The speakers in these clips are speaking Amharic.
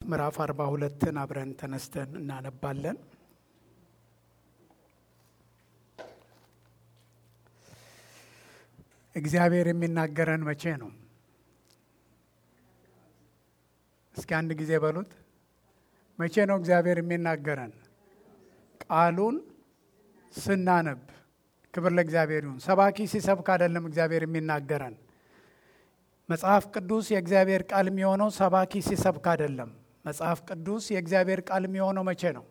ምዕራፍ አርባ ሁለትን አብረን ተነስተን እናነባለን። እግዚአብሔር የሚናገረን መቼ ነው? እስኪ አንድ ጊዜ በሉት። መቼ ነው እግዚአብሔር የሚናገረን? ቃሉን ስናነብ። ክብር ለእግዚአብሔር ይሁን። ሰባኪ ሲሰብክ አይደለም እግዚአብሔር የሚናገረን። መጽሐፍ ቅዱስ የእግዚአብሔር ቃል የሚሆነው ሰባኪ ሲሰብክ አይደለም። መጽሐፍ ቅዱስ የእግዚአብሔር ቃል የሚሆነው መቼ ነው?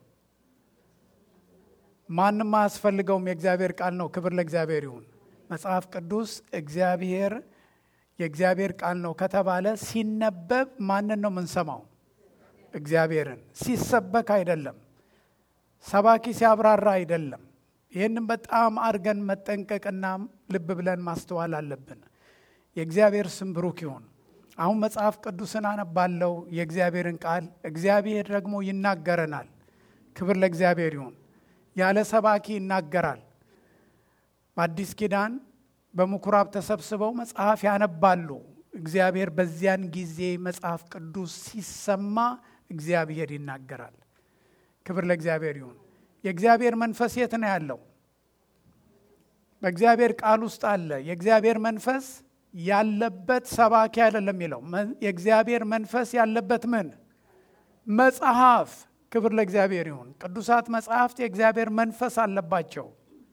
ማንም አያስፈልገውም፣ የእግዚአብሔር ቃል ነው። ክብር ለእግዚአብሔር ይሁን። መጽሐፍ ቅዱስ እግዚአብሔር የእግዚአብሔር ቃል ነው ከተባለ ሲነበብ ማንን ነው የምንሰማው? እግዚአብሔርን። ሲሰበክ አይደለም። ሰባኪ ሲያብራራ አይደለም። ይህንም በጣም አድርገን መጠንቀቅና ልብ ብለን ማስተዋል አለብን። የእግዚአብሔር ስም ብሩክ ይሁን። አሁን መጽሐፍ ቅዱስን አነባለው የእግዚአብሔርን ቃል እግዚአብሔር ደግሞ ይናገረናል። ክብር ለእግዚአብሔር ይሁን። ያለ ሰባኪ ይናገራል። በአዲስ ኪዳን በምኩራብ ተሰብስበው መጽሐፍ ያነባሉ። እግዚአብሔር በዚያን ጊዜ መጽሐፍ ቅዱስ ሲሰማ እግዚአብሔር ይናገራል። ክብር ለእግዚአብሔር ይሁን። የእግዚአብሔር መንፈስ የት ነው ያለው? በእግዚአብሔር ቃል ውስጥ አለ። የእግዚአብሔር መንፈስ ያለበት ሰባኪ አይደለም የሚለው የእግዚአብሔር መንፈስ ያለበት ምን መጽሐፍ። ክብር ለእግዚአብሔር ይሁን። ቅዱሳት መጽሐፍት የእግዚአብሔር መንፈስ አለባቸው።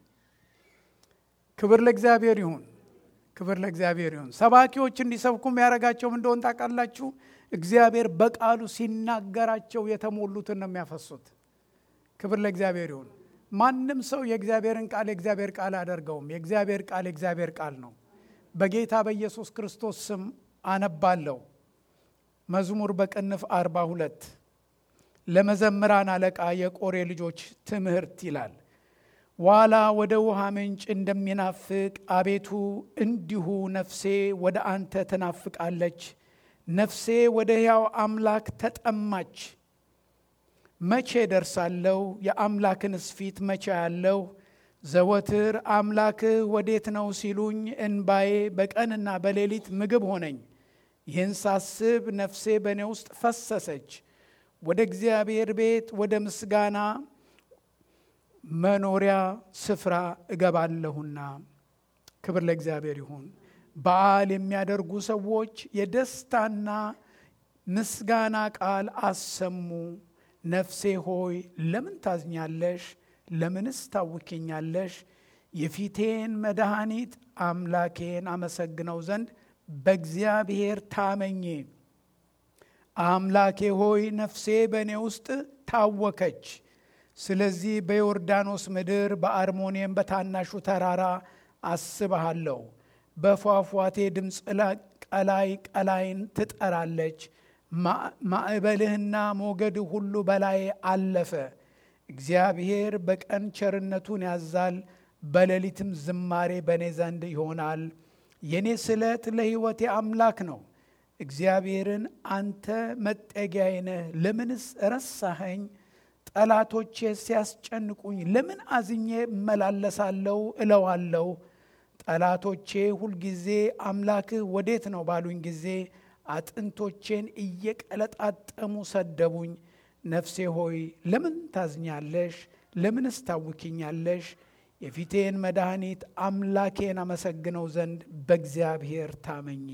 ክብር ለእግዚአብሔር ይሁን። ክብር ለእግዚአብሔር ይሁን። ሰባኪዎች እንዲሰብኩ የሚያደርጋቸው እንደሆን ታውቃላችሁ። እግዚአብሔር በቃሉ ሲናገራቸው የተሞሉትን ነው የሚያፈሱት። ክብር ለእግዚአብሔር ይሁን። ማንም ሰው የእግዚአብሔርን ቃል የእግዚአብሔር ቃል አያደርገውም። የእግዚአብሔር ቃል የእግዚአብሔር ቃል ነው። በጌታ በኢየሱስ ክርስቶስ ስም አነባለሁ። መዝሙር በቅንፍ አርባ ሁለት ለመዘምራን አለቃ የቆሬ ልጆች ትምህርት ይላል። ዋላ ወደ ውሃ ምንጭ እንደሚናፍቅ አቤቱ እንዲሁ ነፍሴ ወደ አንተ ትናፍቃለች። ነፍሴ ወደ ሕያው አምላክ ተጠማች። መቼ ደርሳለሁ? የአምላክንስ ፊት መቼ ያለው? ዘወትር አምላክህ ወዴት ነው ሲሉኝ እንባዬ በቀንና በሌሊት ምግብ ሆነኝ። ይህን ሳስብ ነፍሴ በእኔ ውስጥ ፈሰሰች። ወደ እግዚአብሔር ቤት ወደ ምስጋና መኖሪያ ስፍራ እገባለሁና። ክብር ለእግዚአብሔር ይሁን። በዓል የሚያደርጉ ሰዎች የደስታና ምስጋና ቃል አሰሙ። ነፍሴ ሆይ ለምን ታዝኛለሽ? ለምንስ ታውኪኛለሽ? የፊቴን መድኃኒት አምላኬን አመሰግነው ዘንድ በእግዚአብሔር ታመኜ። አምላኬ ሆይ ነፍሴ በእኔ ውስጥ ታወከች። ስለዚህ በዮርዳኖስ ምድር በአርሞኒየም በታናሹ ተራራ አስብሃለሁ። በፏፏቴ ድምፅ ቀላይ ቀላይን ትጠራለች። ማዕበልህና ሞገድ ሁሉ በላይ አለፈ። እግዚአብሔር በቀን ቸርነቱን ያዛል፣ በሌሊትም ዝማሬ በእኔ ዘንድ ይሆናል። የእኔ ስለት ለሕይወቴ አምላክ ነው። እግዚአብሔርን አንተ መጠጊያዬ ነህ። ለምንስ ረሳኸኝ? ጠላቶቼ ሲያስጨንቁኝ ለምን አዝኜ እመላለሳለሁ እለዋለሁ። ጠላቶቼ ሁልጊዜ አምላክህ ወዴት ነው ባሉኝ ጊዜ አጥንቶቼን እየቀለጣጠሙ ሰደቡኝ። ነፍሴ ሆይ ለምን ታዝኛለሽ? ለምንስ ታውኪኛለሽ? የፊቴን መድኃኒት አምላኬን አመሰግነው ዘንድ በእግዚአብሔር ታመኚ።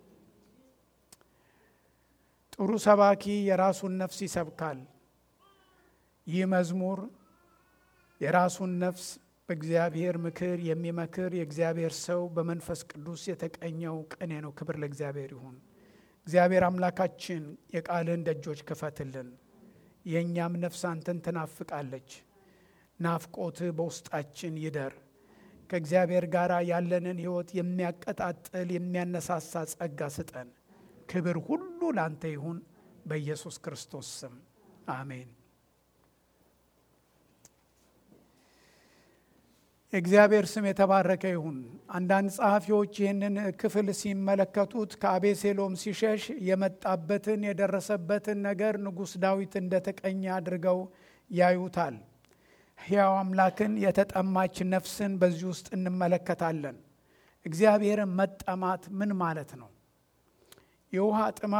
ጥሩ ሰባኪ የራሱን ነፍስ ይሰብካል። ይህ መዝሙር የራሱን ነፍስ በእግዚአብሔር ምክር የሚመክር የእግዚአብሔር ሰው በመንፈስ ቅዱስ የተቀኘው ቅኔ ነው። ክብር ለእግዚአብሔር ይሁን። እግዚአብሔር አምላካችን የቃልህን ደጆች ክፈትልን። የእኛም ነፍስ አንተን ትናፍቃለች። ናፍቆትህ በውስጣችን ይደር። ከእግዚአብሔር ጋር ያለንን ሕይወት የሚያቀጣጥል የሚያነሳሳ ጸጋ ስጠን። ክብር ሁሉ ላንተ ይሁን፣ በኢየሱስ ክርስቶስ ስም አሜን። የእግዚአብሔር ስም የተባረከ ይሁን። አንዳንድ ጸሐፊዎች ይህንን ክፍል ሲመለከቱት ከአቤሴሎም ሲሸሽ የመጣበትን የደረሰበትን ነገር ንጉሥ ዳዊት እንደተቀኘ አድርገው ያዩታል። ሕያው አምላክን የተጠማች ነፍስን በዚህ ውስጥ እንመለከታለን። እግዚአብሔርን መጠማት ምን ማለት ነው? የውሃ ጥማት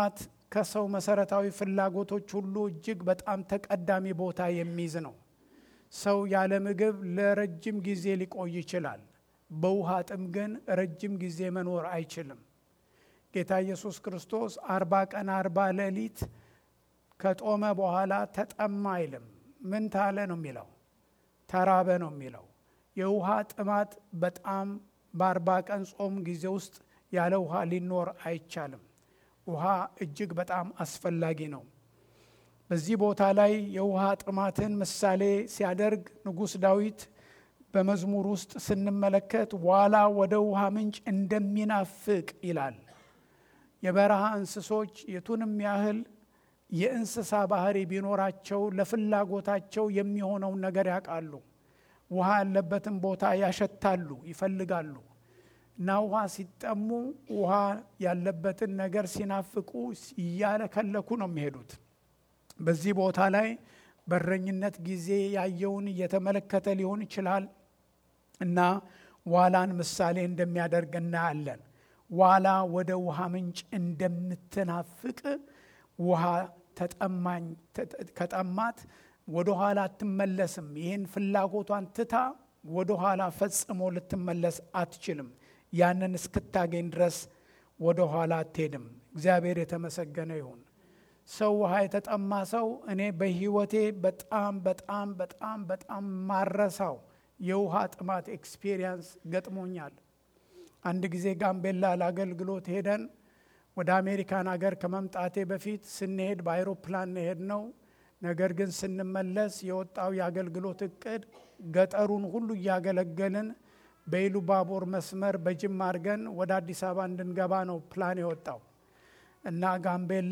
ከሰው መሰረታዊ ፍላጎቶች ሁሉ እጅግ በጣም ተቀዳሚ ቦታ የሚይዝ ነው። ሰው ያለ ምግብ ለረጅም ጊዜ ሊቆይ ይችላል። በውሃ ጥም ግን ረጅም ጊዜ መኖር አይችልም። ጌታ ኢየሱስ ክርስቶስ አርባ ቀን አርባ ሌሊት ከጦመ በኋላ ተጠማ አይልም። ምን ታለ ነው የሚለው? ተራበ ነው የሚለው። የውሃ ጥማት በጣም በአርባ ቀን ጾም ጊዜ ውስጥ ያለ ውሃ ሊኖር አይቻልም። ውሃ እጅግ በጣም አስፈላጊ ነው። በዚህ ቦታ ላይ የውሃ ጥማትን ምሳሌ ሲያደርግ ንጉሥ ዳዊት በመዝሙር ውስጥ ስንመለከት ዋላ ወደ ውሃ ምንጭ እንደሚናፍቅ ይላል። የበረሃ እንስሶች የቱንም ያህል የእንስሳ ባህሪ ቢኖራቸው ለፍላጎታቸው የሚሆነውን ነገር ያውቃሉ። ውሃ ያለበትን ቦታ ያሸታሉ፣ ይፈልጋሉ እና ውሃ ሲጠሙ ውሃ ያለበትን ነገር ሲናፍቁ እያለከለኩ ነው የሚሄዱት። በዚህ ቦታ ላይ በረኝነት ጊዜ ያየውን እየተመለከተ ሊሆን ይችላል እና ዋላን ምሳሌ እንደሚያደርግ እናያለን። ዋላ ወደ ውሃ ምንጭ እንደምትናፍቅ ውሃ ተጠማኝ ከጠማት ወደ ኋላ አትመለስም። ይህን ፍላጎቷን ትታ ወደ ኋላ ፈጽሞ ልትመለስ አትችልም። ያንን እስክታገኝ ድረስ ወደ ኋላ አትሄድም። እግዚአብሔር የተመሰገነ ይሁን። ሰው ውሃ የተጠማ ሰው እኔ በሕይወቴ በጣም በጣም በጣም በጣም ማረሳው የውሃ ጥማት ኤክስፔሪየንስ ገጥሞኛል። አንድ ጊዜ ጋምቤላ ለአገልግሎት ሄደን ወደ አሜሪካን ሀገር ከመምጣቴ በፊት ስንሄድ በአይሮፕላን ሄድ ነው። ነገር ግን ስንመለስ የወጣው የአገልግሎት እቅድ ገጠሩን ሁሉ እያገለገልን በኢሉባቦር መስመር በጅማ አድርገን ወደ አዲስ አበባ እንድንገባ ነው ፕላን የወጣው እና ጋምቤላ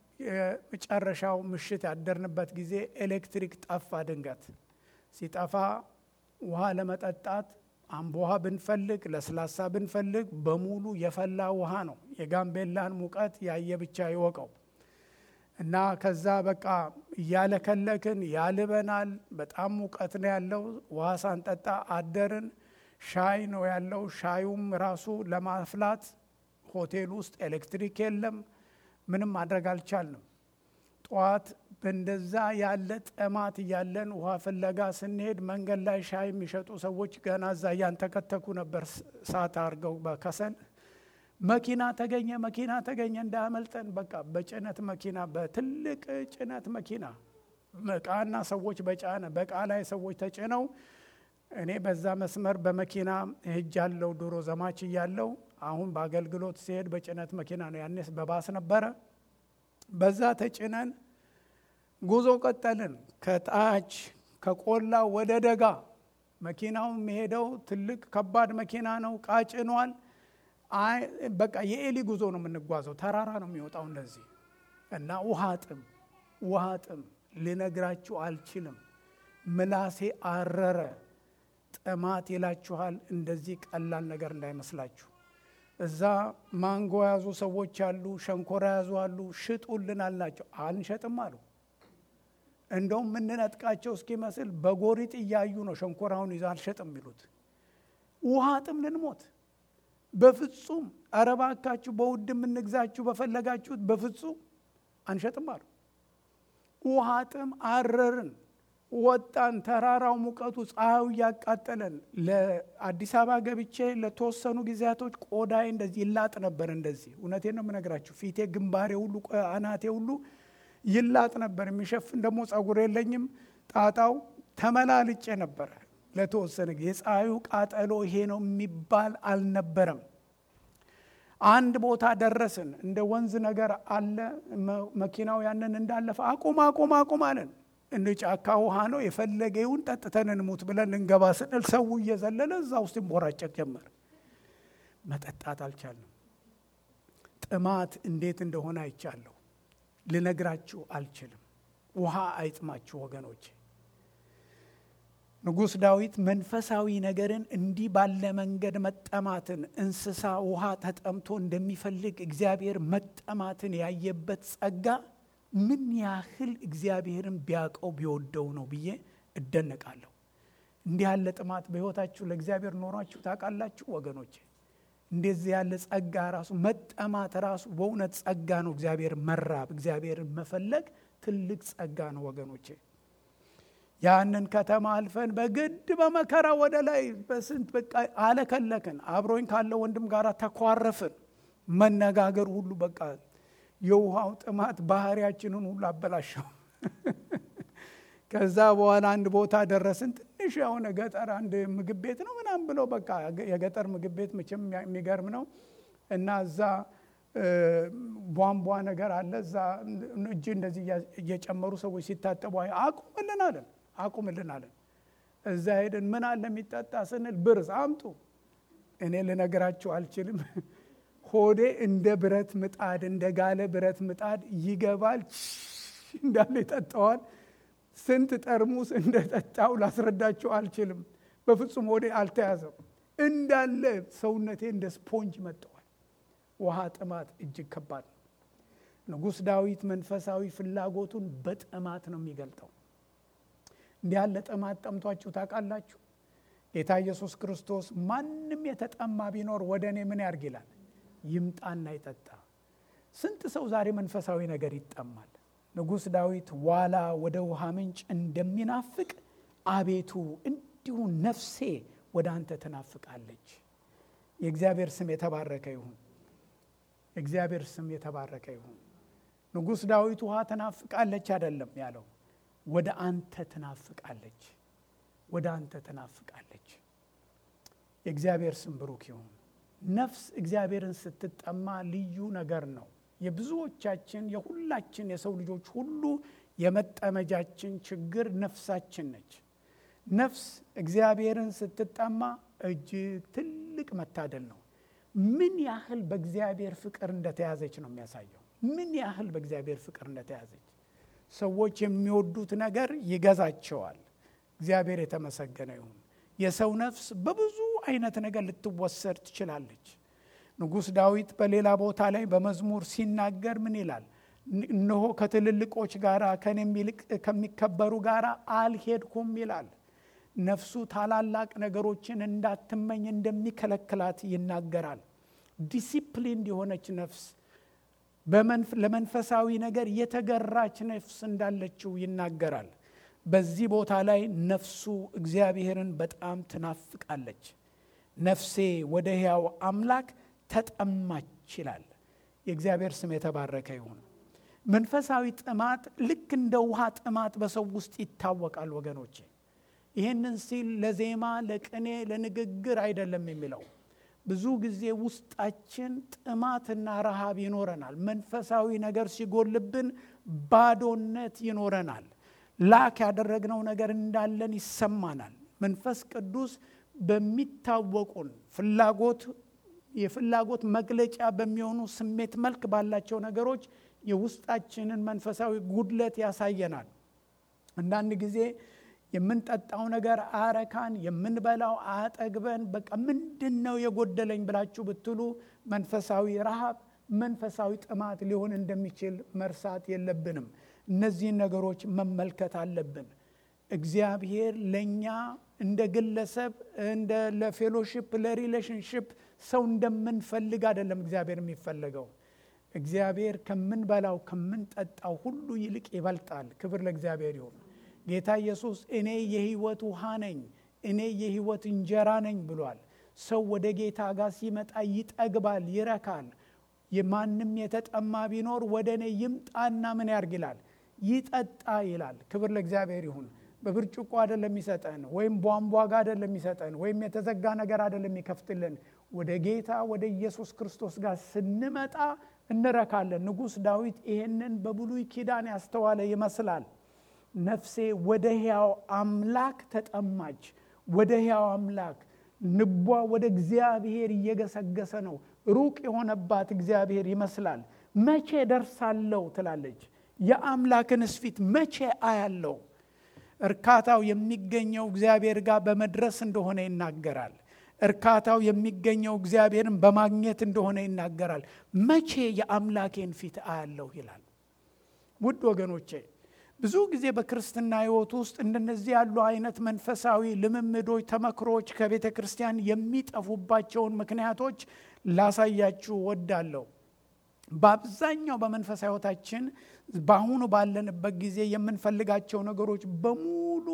የመጨረሻው ምሽት ያደርንበት ጊዜ ኤሌክትሪክ ጠፋ። ድንገት ሲጠፋ ውሃ ለመጠጣት አምቦ ውሃ ብንፈልግ ለስላሳ ብንፈልግ በሙሉ የፈላ ውሃ ነው። የጋምቤላን ሙቀት ያየ ብቻ ይወቀው እና ከዛ በቃ እያለከለክን ያልበናል። በጣም ሙቀት ነው ያለው። ውሃ ሳንጠጣ አደርን። ሻይ ነው ያለው። ሻዩም ራሱ ለማፍላት ሆቴል ውስጥ ኤሌክትሪክ የለም። ምንም ማድረግ አልቻልንም። ጠዋት በእንደዛ ያለ ጥማት እያለን ውሃ ፍለጋ ስንሄድ መንገድ ላይ ሻይ የሚሸጡ ሰዎች ገና እዛ እያንተከተኩ ነበር፣ እሳት አድርገው በከሰል መኪና ተገኘ፣ መኪና ተገኘ እንዳያመልጠን። በቃ በጭነት መኪና፣ በትልቅ ጭነት መኪና እቃና ሰዎች በጫነ በቃ ላይ ሰዎች ተጭነው እኔ በዛ መስመር በመኪና ሄጅ ያለው ድሮ ዘማች እያለው አሁን በአገልግሎት ሲሄድ በጭነት መኪና ነው። ያኔስ በባስ ነበረ። በዛ ተጭነን ጉዞ ቀጠልን። ከታች ከቆላ ወደ ደጋ መኪናው የሚሄደው ትልቅ ከባድ መኪና ነው። ዕቃ ጭኗል። በቃ የኤሊ ጉዞ ነው የምንጓዘው። ተራራ ነው የሚወጣው እንደዚህ እና ውሃ ጥም ውሃ ጥም ልነግራችሁ አልችልም። ምላሴ አረረ። ጥማት ይላችኋል። እንደዚህ ቀላል ነገር እንዳይመስላችሁ። እዛ ማንጎ የያዙ ሰዎች አሉ፣ ሸንኮራ የያዙ አሉ። ሽጡልን አልናቸው። አንሸጥም አሉ። እንደውም የምንነጥቃቸው እስኪመስል በጎሪጥ እያዩ ነው ሸንኮራውን ይዘው አልሸጥም የሚሉት። ውሃ ጥም ልንሞት በፍጹም ኧረ እባካችሁ በውድ የምንግዛችሁ በፈለጋችሁት፣ በፍጹም አንሸጥም አሉ። ውሃ ጥም አረርን። ወጣን። ተራራው ሙቀቱ፣ ፀሐዩ እያቃጠለን ለአዲስ አበባ ገብቼ ለተወሰኑ ጊዜያቶች ቆዳዬ እንደዚህ ይላጥ ነበር። እንደዚህ እውነቴን ነው የምነግራችሁ። ፊቴ፣ ግንባሬ ሁሉ አናቴ ሁሉ ይላጥ ነበር። የሚሸፍን ደግሞ ጸጉር የለኝም። ጣጣው ተመላልጬ ነበረ ለተወሰነ ጊዜ። የፀሐዩ ቃጠሎ ይሄ ነው የሚባል አልነበረም። አንድ ቦታ ደረስን። እንደ ወንዝ ነገር አለ። መኪናው ያንን እንዳለፈ አቁም አቁም አቁም አለን። እንደ ጫካ ውሃ ነው የፈለገ ይሁን ጠጥተን እንሙት ብለን ልንገባ ስንል ሰው እየዘለለ እዛ ውስጥ ይንቦራጨቅ ጀመር። መጠጣት አልቻልንም። ጥማት እንዴት እንደሆነ አይቻለሁ፣ ልነግራችሁ አልችልም። ውሃ አይጥማችሁ ወገኖች። ንጉሥ ዳዊት መንፈሳዊ ነገርን እንዲህ ባለ መንገድ መጠማትን እንስሳ ውሃ ተጠምቶ እንደሚፈልግ እግዚአብሔር መጠማትን ያየበት ጸጋ ምን ያህል እግዚአብሔርን ቢያውቀው ቢወደው ነው ብዬ እደነቃለሁ። እንዲህ ያለ ጥማት በሕይወታችሁ ለእግዚአብሔር ኖሯችሁ ታውቃላችሁ ወገኖቼ? እንደዚህ ያለ ጸጋ ራሱ መጠማት ራሱ በእውነት ጸጋ ነው። እግዚአብሔር መራብ፣ እግዚአብሔርን መፈለግ ትልቅ ጸጋ ነው ወገኖቼ። ያንን ከተማ አልፈን በግድ በመከራ ወደ ላይ በስንት በቃ አለከለክን። አብሮኝ ካለው ወንድም ጋር ተኳረፍን። መነጋገር ሁሉ በቃ የውሃው ጥማት ባህሪያችንን ሁሉ አበላሸው። ከዛ በኋላ አንድ ቦታ ደረስን። ትንሽ የሆነ ገጠር አንድ ምግብ ቤት ነው ምናምን ብለው በቃ የገጠር ምግብ ቤት መቼም የሚገርም ነው እና እዛ ቧንቧ ነገር አለ። እዛ እጅ እንደዚህ እየጨመሩ ሰዎች ሲታጠቡ አቁምልን አለን አቁምልን አለን። እዛ ሄደን ምን አለ የሚጠጣ ስንል ብርዝ አምጡ። እኔ ልነግራችሁ አልችልም። ሆዴ እንደ ብረት ምጣድ እንደ ጋለ ብረት ምጣድ ይገባል፣ እንዳለ ይጠጣዋል። ስንት ጠርሙስ እንደጠጣው ላስረዳችሁ አልችልም። በፍጹም ሆዴ አልተያዘም። እንዳለ ሰውነቴ እንደ ስፖንጅ መጠዋል። ውሃ ጥማት እጅግ ከባድ ነው። ንጉሥ ዳዊት መንፈሳዊ ፍላጎቱን በጥማት ነው የሚገልጠው። እንዲህ ያለ ጥማት ጠምቷችሁ ታውቃላችሁ? ጌታ ኢየሱስ ክርስቶስ ማንም የተጠማ ቢኖር ወደ እኔ ምን ያርግ ይላል፣ ይምጣና ይጠጣ። ስንት ሰው ዛሬ መንፈሳዊ ነገር ይጠማል። ንጉሥ ዳዊት ዋላ ወደ ውሃ ምንጭ እንደሚናፍቅ አቤቱ እንዲሁ ነፍሴ ወደ አንተ ትናፍቃለች። የእግዚአብሔር ስም የተባረከ ይሁን። የእግዚአብሔር ስም የተባረከ ይሁን። ንጉሥ ዳዊት ውሃ ትናፍቃለች አይደለም ያለው፣ ወደ አንተ ትናፍቃለች፣ ወደ አንተ ትናፍቃለች። የእግዚአብሔር ስም ብሩክ ይሁን። ነፍስ እግዚአብሔርን ስትጠማ ልዩ ነገር ነው። የብዙዎቻችን የሁላችን የሰው ልጆች ሁሉ የመጠመጃችን ችግር ነፍሳችን ነች። ነፍስ እግዚአብሔርን ስትጠማ እጅግ ትልቅ መታደል ነው። ምን ያህል በእግዚአብሔር ፍቅር እንደተያዘች ነው የሚያሳየው። ምን ያህል በእግዚአብሔር ፍቅር እንደተያዘች ሰዎች የሚወዱት ነገር ይገዛቸዋል። እግዚአብሔር የተመሰገነ ይሁን። የሰው ነፍስ በብዙ አይነት ነገር ልትወሰድ ትችላለች። ንጉሥ ዳዊት በሌላ ቦታ ላይ በመዝሙር ሲናገር ምን ይላል? እነሆ ከትልልቆች ጋር ከኔም ይልቅ ከሚከበሩ ጋር አልሄድኩም ይላል። ነፍሱ ታላላቅ ነገሮችን እንዳትመኝ እንደሚከለክላት ይናገራል። ዲሲፕሊን የሆነች ነፍስ ለመንፈሳዊ ነገር የተገራች ነፍስ እንዳለችው ይናገራል። በዚህ ቦታ ላይ ነፍሱ እግዚአብሔርን በጣም ትናፍቃለች። ነፍሴ ወደ ሕያው አምላክ ተጠማች ይላል። የእግዚአብሔር ስም የተባረከ ይሁን። መንፈሳዊ ጥማት ልክ እንደ ውሃ ጥማት በሰው ውስጥ ይታወቃል ወገኖቼ። ይህንን ሲል ለዜማ፣ ለቅኔ፣ ለንግግር አይደለም የሚለው ብዙ ጊዜ ውስጣችን ጥማትና ረሃብ ይኖረናል። መንፈሳዊ ነገር ሲጎልብን ባዶነት ይኖረናል። ላክ ያደረግነው ነገር እንዳለን ይሰማናል። መንፈስ ቅዱስ በሚታወቁን ፍላጎት የፍላጎት መግለጫ በሚሆኑ ስሜት መልክ ባላቸው ነገሮች የውስጣችንን መንፈሳዊ ጉድለት ያሳየናል። አንዳንድ ጊዜ የምንጠጣው ነገር አረካን፣ የምንበላው አጠግበን፣ በቃ ምንድን ነው የጎደለኝ ብላችሁ ብትሉ መንፈሳዊ ረሃብ፣ መንፈሳዊ ጥማት ሊሆን እንደሚችል መርሳት የለብንም። እነዚህን ነገሮች መመልከት አለብን። እግዚአብሔር ለእኛ እንደ ግለሰብ እንደ ለፌሎሺፕ ለሪሌሽንሽፕ ሰው እንደምንፈልግ አይደለም እግዚአብሔር የሚፈለገው። እግዚአብሔር ከምንበላው ከምንጠጣው ሁሉ ይልቅ ይበልጣል። ክብር ለእግዚአብሔር ይሁን። ጌታ ኢየሱስ እኔ የሕይወት ውሃ ነኝ፣ እኔ የሕይወት እንጀራ ነኝ ብሏል። ሰው ወደ ጌታ ጋር ሲመጣ ይጠግባል፣ ይረካል። የማንም የተጠማ ቢኖር ወደ እኔ ይምጣና ምን ያርግ ይላል ይጠጣ ይላል። ክብር ለእግዚአብሔር ይሁን። በብርጭቆ አይደለም የሚሰጠን፣ ወይም ቧንቧ ጋር አይደለም የሚሰጠን፣ ወይም የተዘጋ ነገር አይደለም የሚከፍትልን። ወደ ጌታ ወደ ኢየሱስ ክርስቶስ ጋር ስንመጣ እንረካለን። ንጉሥ ዳዊት ይሄንን በብሉይ ኪዳን ያስተዋለ ይመስላል። ነፍሴ ወደ ሕያው አምላክ ተጠማች። ወደ ሕያው አምላክ ልቧ ወደ እግዚአብሔር እየገሰገሰ ነው። ሩቅ የሆነባት እግዚአብሔር ይመስላል። መቼ ደርሳለሁ ትላለች። የአምላክንስ ፊት መቼ አያለው? እርካታው የሚገኘው እግዚአብሔር ጋር በመድረስ እንደሆነ ይናገራል። እርካታው የሚገኘው እግዚአብሔርን በማግኘት እንደሆነ ይናገራል። መቼ የአምላኬን ፊት አያለሁ ይላል። ውድ ወገኖቼ ብዙ ጊዜ በክርስትና ሕይወት ውስጥ እንደነዚህ ያሉ አይነት መንፈሳዊ ልምምዶች፣ ተመክሮች ከቤተ ክርስቲያን የሚጠፉባቸውን ምክንያቶች ላሳያችሁ ወዳለሁ። በአብዛኛው በመንፈሳዊ ሕይወታችን በአሁኑ ባለንበት ጊዜ የምንፈልጋቸው ነገሮች በሙሉ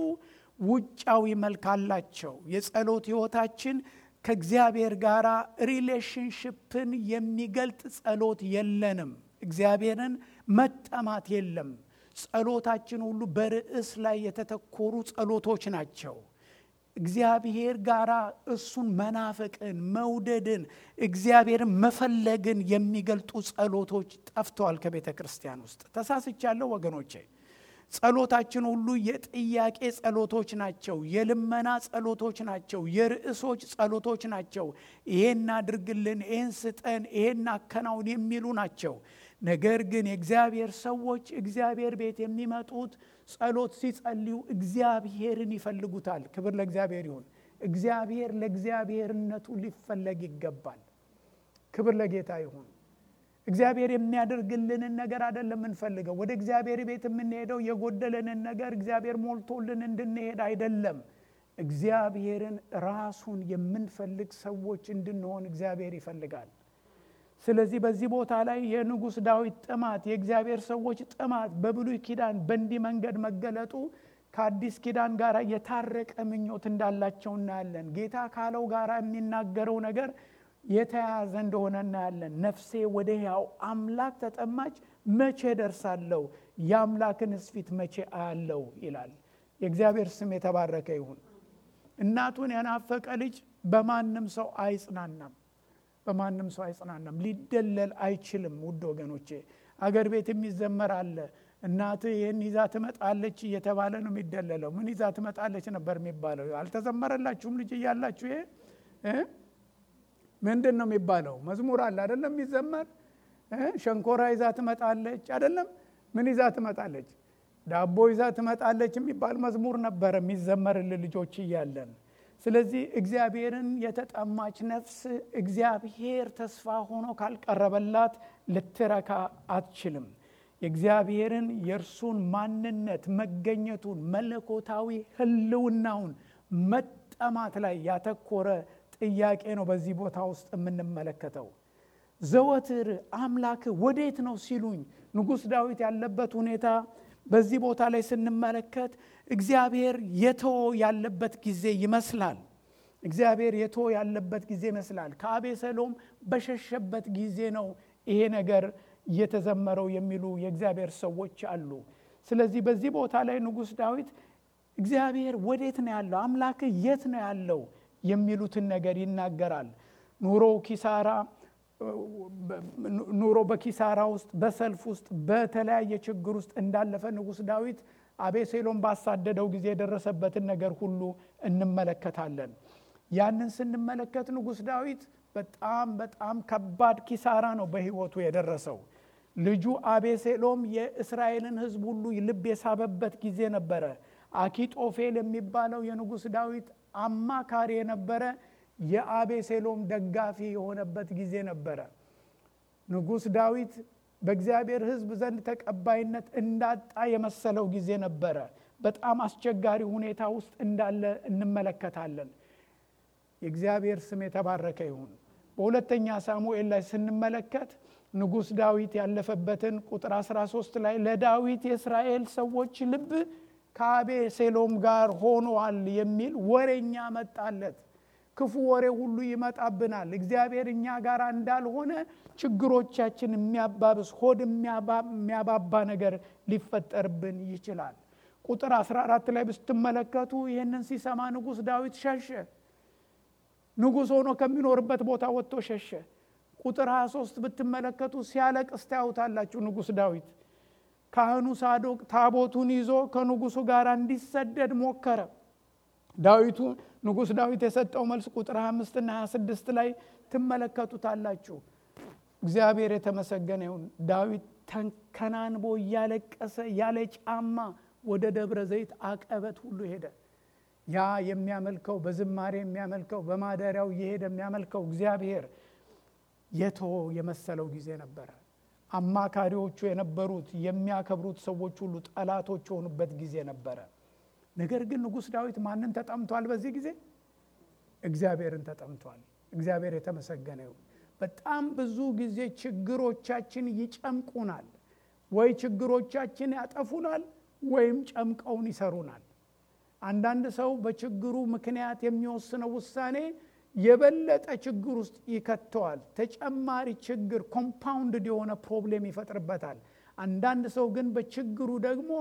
ውጫዊ መልክ አላቸው። የጸሎት ሕይወታችን ከእግዚአብሔር ጋር ሪሌሽንሽፕን የሚገልጥ ጸሎት የለንም። እግዚአብሔርን መጠማት የለም። ጸሎታችን ሁሉ በርዕስ ላይ የተተኮሩ ጸሎቶች ናቸው። እግዚአብሔር ጋር እሱን መናፈቅን፣ መውደድን፣ እግዚአብሔርን መፈለግን የሚገልጡ ጸሎቶች ጠፍተዋል ከቤተ ክርስቲያን ውስጥ። ተሳስቻለሁ ወገኖቼ? ጸሎታችን ሁሉ የጥያቄ ጸሎቶች ናቸው። የልመና ጸሎቶች ናቸው። የርዕሶች ጸሎቶች ናቸው። ይሄን አድርግልን፣ ይሄን ስጠን፣ ይሄን አከናውን የሚሉ ናቸው። ነገር ግን የእግዚአብሔር ሰዎች እግዚአብሔር ቤት የሚመጡት ጸሎት ሲጸልዩ እግዚአብሔርን ይፈልጉታል። ክብር ለእግዚአብሔር ይሁን። እግዚአብሔር ለእግዚአብሔርነቱ ሊፈለግ ይገባል። ክብር ለጌታ ይሁን። እግዚአብሔር የሚያደርግልንን ነገር አይደለም የምንፈልገው። ወደ እግዚአብሔር ቤት የምንሄደው የጎደለንን ነገር እግዚአብሔር ሞልቶልን እንድንሄድ አይደለም። እግዚአብሔርን ራሱን የምንፈልግ ሰዎች እንድንሆን እግዚአብሔር ይፈልጋል። ስለዚህ በዚህ ቦታ ላይ የንጉሥ ዳዊት ጥማት፣ የእግዚአብሔር ሰዎች ጥማት በብሉይ ኪዳን በእንዲህ መንገድ መገለጡ ከአዲስ ኪዳን ጋር የታረቀ ምኞት እንዳላቸው እናያለን። ጌታ ካለው ጋር የሚናገረው ነገር የተያያዘ እንደሆነ እናያለን። ነፍሴ ወደ ሕያው አምላክ ተጠማች፣ መቼ ደርሳለሁ? የአምላክንስ ፊት መቼ አያለው? ይላል። የእግዚአብሔር ስም የተባረከ ይሁን። እናቱን የናፈቀ ልጅ በማንም ሰው አይጽናናም። በማንም ሰው አይጽናናም። ሊደለል አይችልም። ውድ ወገኖቼ አገር ቤት የሚዘመር አለ። እናት ይህን ይዛ ትመጣለች እየተባለ ነው የሚደለለው። ምን ይዛ ትመጣለች ነበር የሚባለው? አልተዘመረላችሁም ልጅ እያላችሁ? ይሄ ምንድን ነው የሚባለው? መዝሙር አለ አይደለም የሚዘመር ሸንኮራ ይዛ ትመጣለች አይደለም? ምን ይዛ ትመጣለች? ዳቦ ይዛ ትመጣለች የሚባል መዝሙር ነበረ የሚዘመርልን ልጆች እያለን ስለዚህ እግዚአብሔርን የተጠማች ነፍስ እግዚአብሔር ተስፋ ሆኖ ካልቀረበላት ልትረካ አትችልም። የእግዚአብሔርን የእርሱን ማንነት መገኘቱን፣ መለኮታዊ ሕልውናውን መጠማት ላይ ያተኮረ ጥያቄ ነው በዚህ ቦታ ውስጥ የምንመለከተው። ዘወትር አምላክ ወዴት ነው ሲሉኝ ንጉሥ ዳዊት ያለበት ሁኔታ በዚህ ቦታ ላይ ስንመለከት እግዚአብሔር የተወ ያለበት ጊዜ ይመስላል። እግዚአብሔር የተወ ያለበት ጊዜ ይመስላል። ከአቤሰሎም በሸሸበት ጊዜ ነው ይሄ ነገር እየተዘመረው የሚሉ የእግዚአብሔር ሰዎች አሉ። ስለዚህ በዚህ ቦታ ላይ ንጉሥ ዳዊት እግዚአብሔር ወዴት ነው ያለው፣ አምላክ የት ነው ያለው የሚሉትን ነገር ይናገራል። ኑሮ ኪሳራ ኑሮ በኪሳራ ውስጥ በሰልፍ ውስጥ በተለያየ ችግር ውስጥ እንዳለፈ ንጉሥ ዳዊት አቤሴሎም ባሳደደው ጊዜ የደረሰበትን ነገር ሁሉ እንመለከታለን። ያንን ስንመለከት ንጉሥ ዳዊት በጣም በጣም ከባድ ኪሳራ ነው በሕይወቱ የደረሰው። ልጁ አቤሴሎም የእስራኤልን ሕዝብ ሁሉ ልብ የሳበበት ጊዜ ነበረ። አኪጦፌል የሚባለው የንጉሥ ዳዊት አማካሪ የነበረ የአቤሴሎም ደጋፊ የሆነበት ጊዜ ነበረ። ንጉሥ ዳዊት በእግዚአብሔር ሕዝብ ዘንድ ተቀባይነት እንዳጣ የመሰለው ጊዜ ነበረ። በጣም አስቸጋሪ ሁኔታ ውስጥ እንዳለ እንመለከታለን። የእግዚአብሔር ስም የተባረከ ይሁን። በሁለተኛ ሳሙኤል ላይ ስንመለከት ንጉሥ ዳዊት ያለፈበትን ቁጥር 13 ላይ ለዳዊት የእስራኤል ሰዎች ልብ ከአቤሴሎም ጋር ሆኗል የሚል ወሬኛ መጣለት። ክፉ ወሬ ሁሉ ይመጣብናል። እግዚአብሔር እኛ ጋር እንዳልሆነ ችግሮቻችን የሚያባብስ ሆድ የሚያባባ ነገር ሊፈጠርብን ይችላል። ቁጥር 14 ላይ ብስትመለከቱ ይህንን ሲሰማ ንጉሥ ዳዊት ሸሸ። ንጉሥ ሆኖ ከሚኖርበት ቦታ ወጥቶ ሸሸ። ቁጥር 23 ብትመለከቱ ሲያለቅስ ታዩታላችሁ። ንጉሥ ዳዊት ካህኑ ሳዶቅ ታቦቱን ይዞ ከንጉሱ ጋር እንዲሰደድ ሞከረ። ዳዊቱ ንጉሥ ዳዊት የሰጠው መልስ ቁጥር 25 እና 26 ላይ ትመለከቱታላችሁ። እግዚአብሔር የተመሰገነ ይሁን። ዳዊት ተንከናንቦ እያለቀሰ ያለ ጫማ ወደ ደብረ ዘይት አቀበት ሁሉ ሄደ። ያ የሚያመልከው በዝማሬ የሚያመልከው በማደሪያው እየሄደ የሚያመልከው እግዚአብሔር የተወ የመሰለው ጊዜ ነበረ። አማካሪዎቹ የነበሩት የሚያከብሩት ሰዎች ሁሉ ጠላቶች የሆኑበት ጊዜ ነበረ። ነገር ግን ንጉሥ ዳዊት ማንን ተጠምቷል? በዚህ ጊዜ እግዚአብሔርን ተጠምቷል። እግዚአብሔር የተመሰገነ ይሁን። በጣም ብዙ ጊዜ ችግሮቻችን ይጨምቁናል። ወይ ችግሮቻችን ያጠፉናል ወይም ጨምቀውን ይሰሩናል። አንዳንድ ሰው በችግሩ ምክንያት የሚወስነው ውሳኔ የበለጠ ችግር ውስጥ ይከተዋል። ተጨማሪ ችግር ኮምፓውንድድ የሆነ ፕሮብሌም ይፈጥርበታል። አንዳንድ ሰው ግን በችግሩ ደግሞ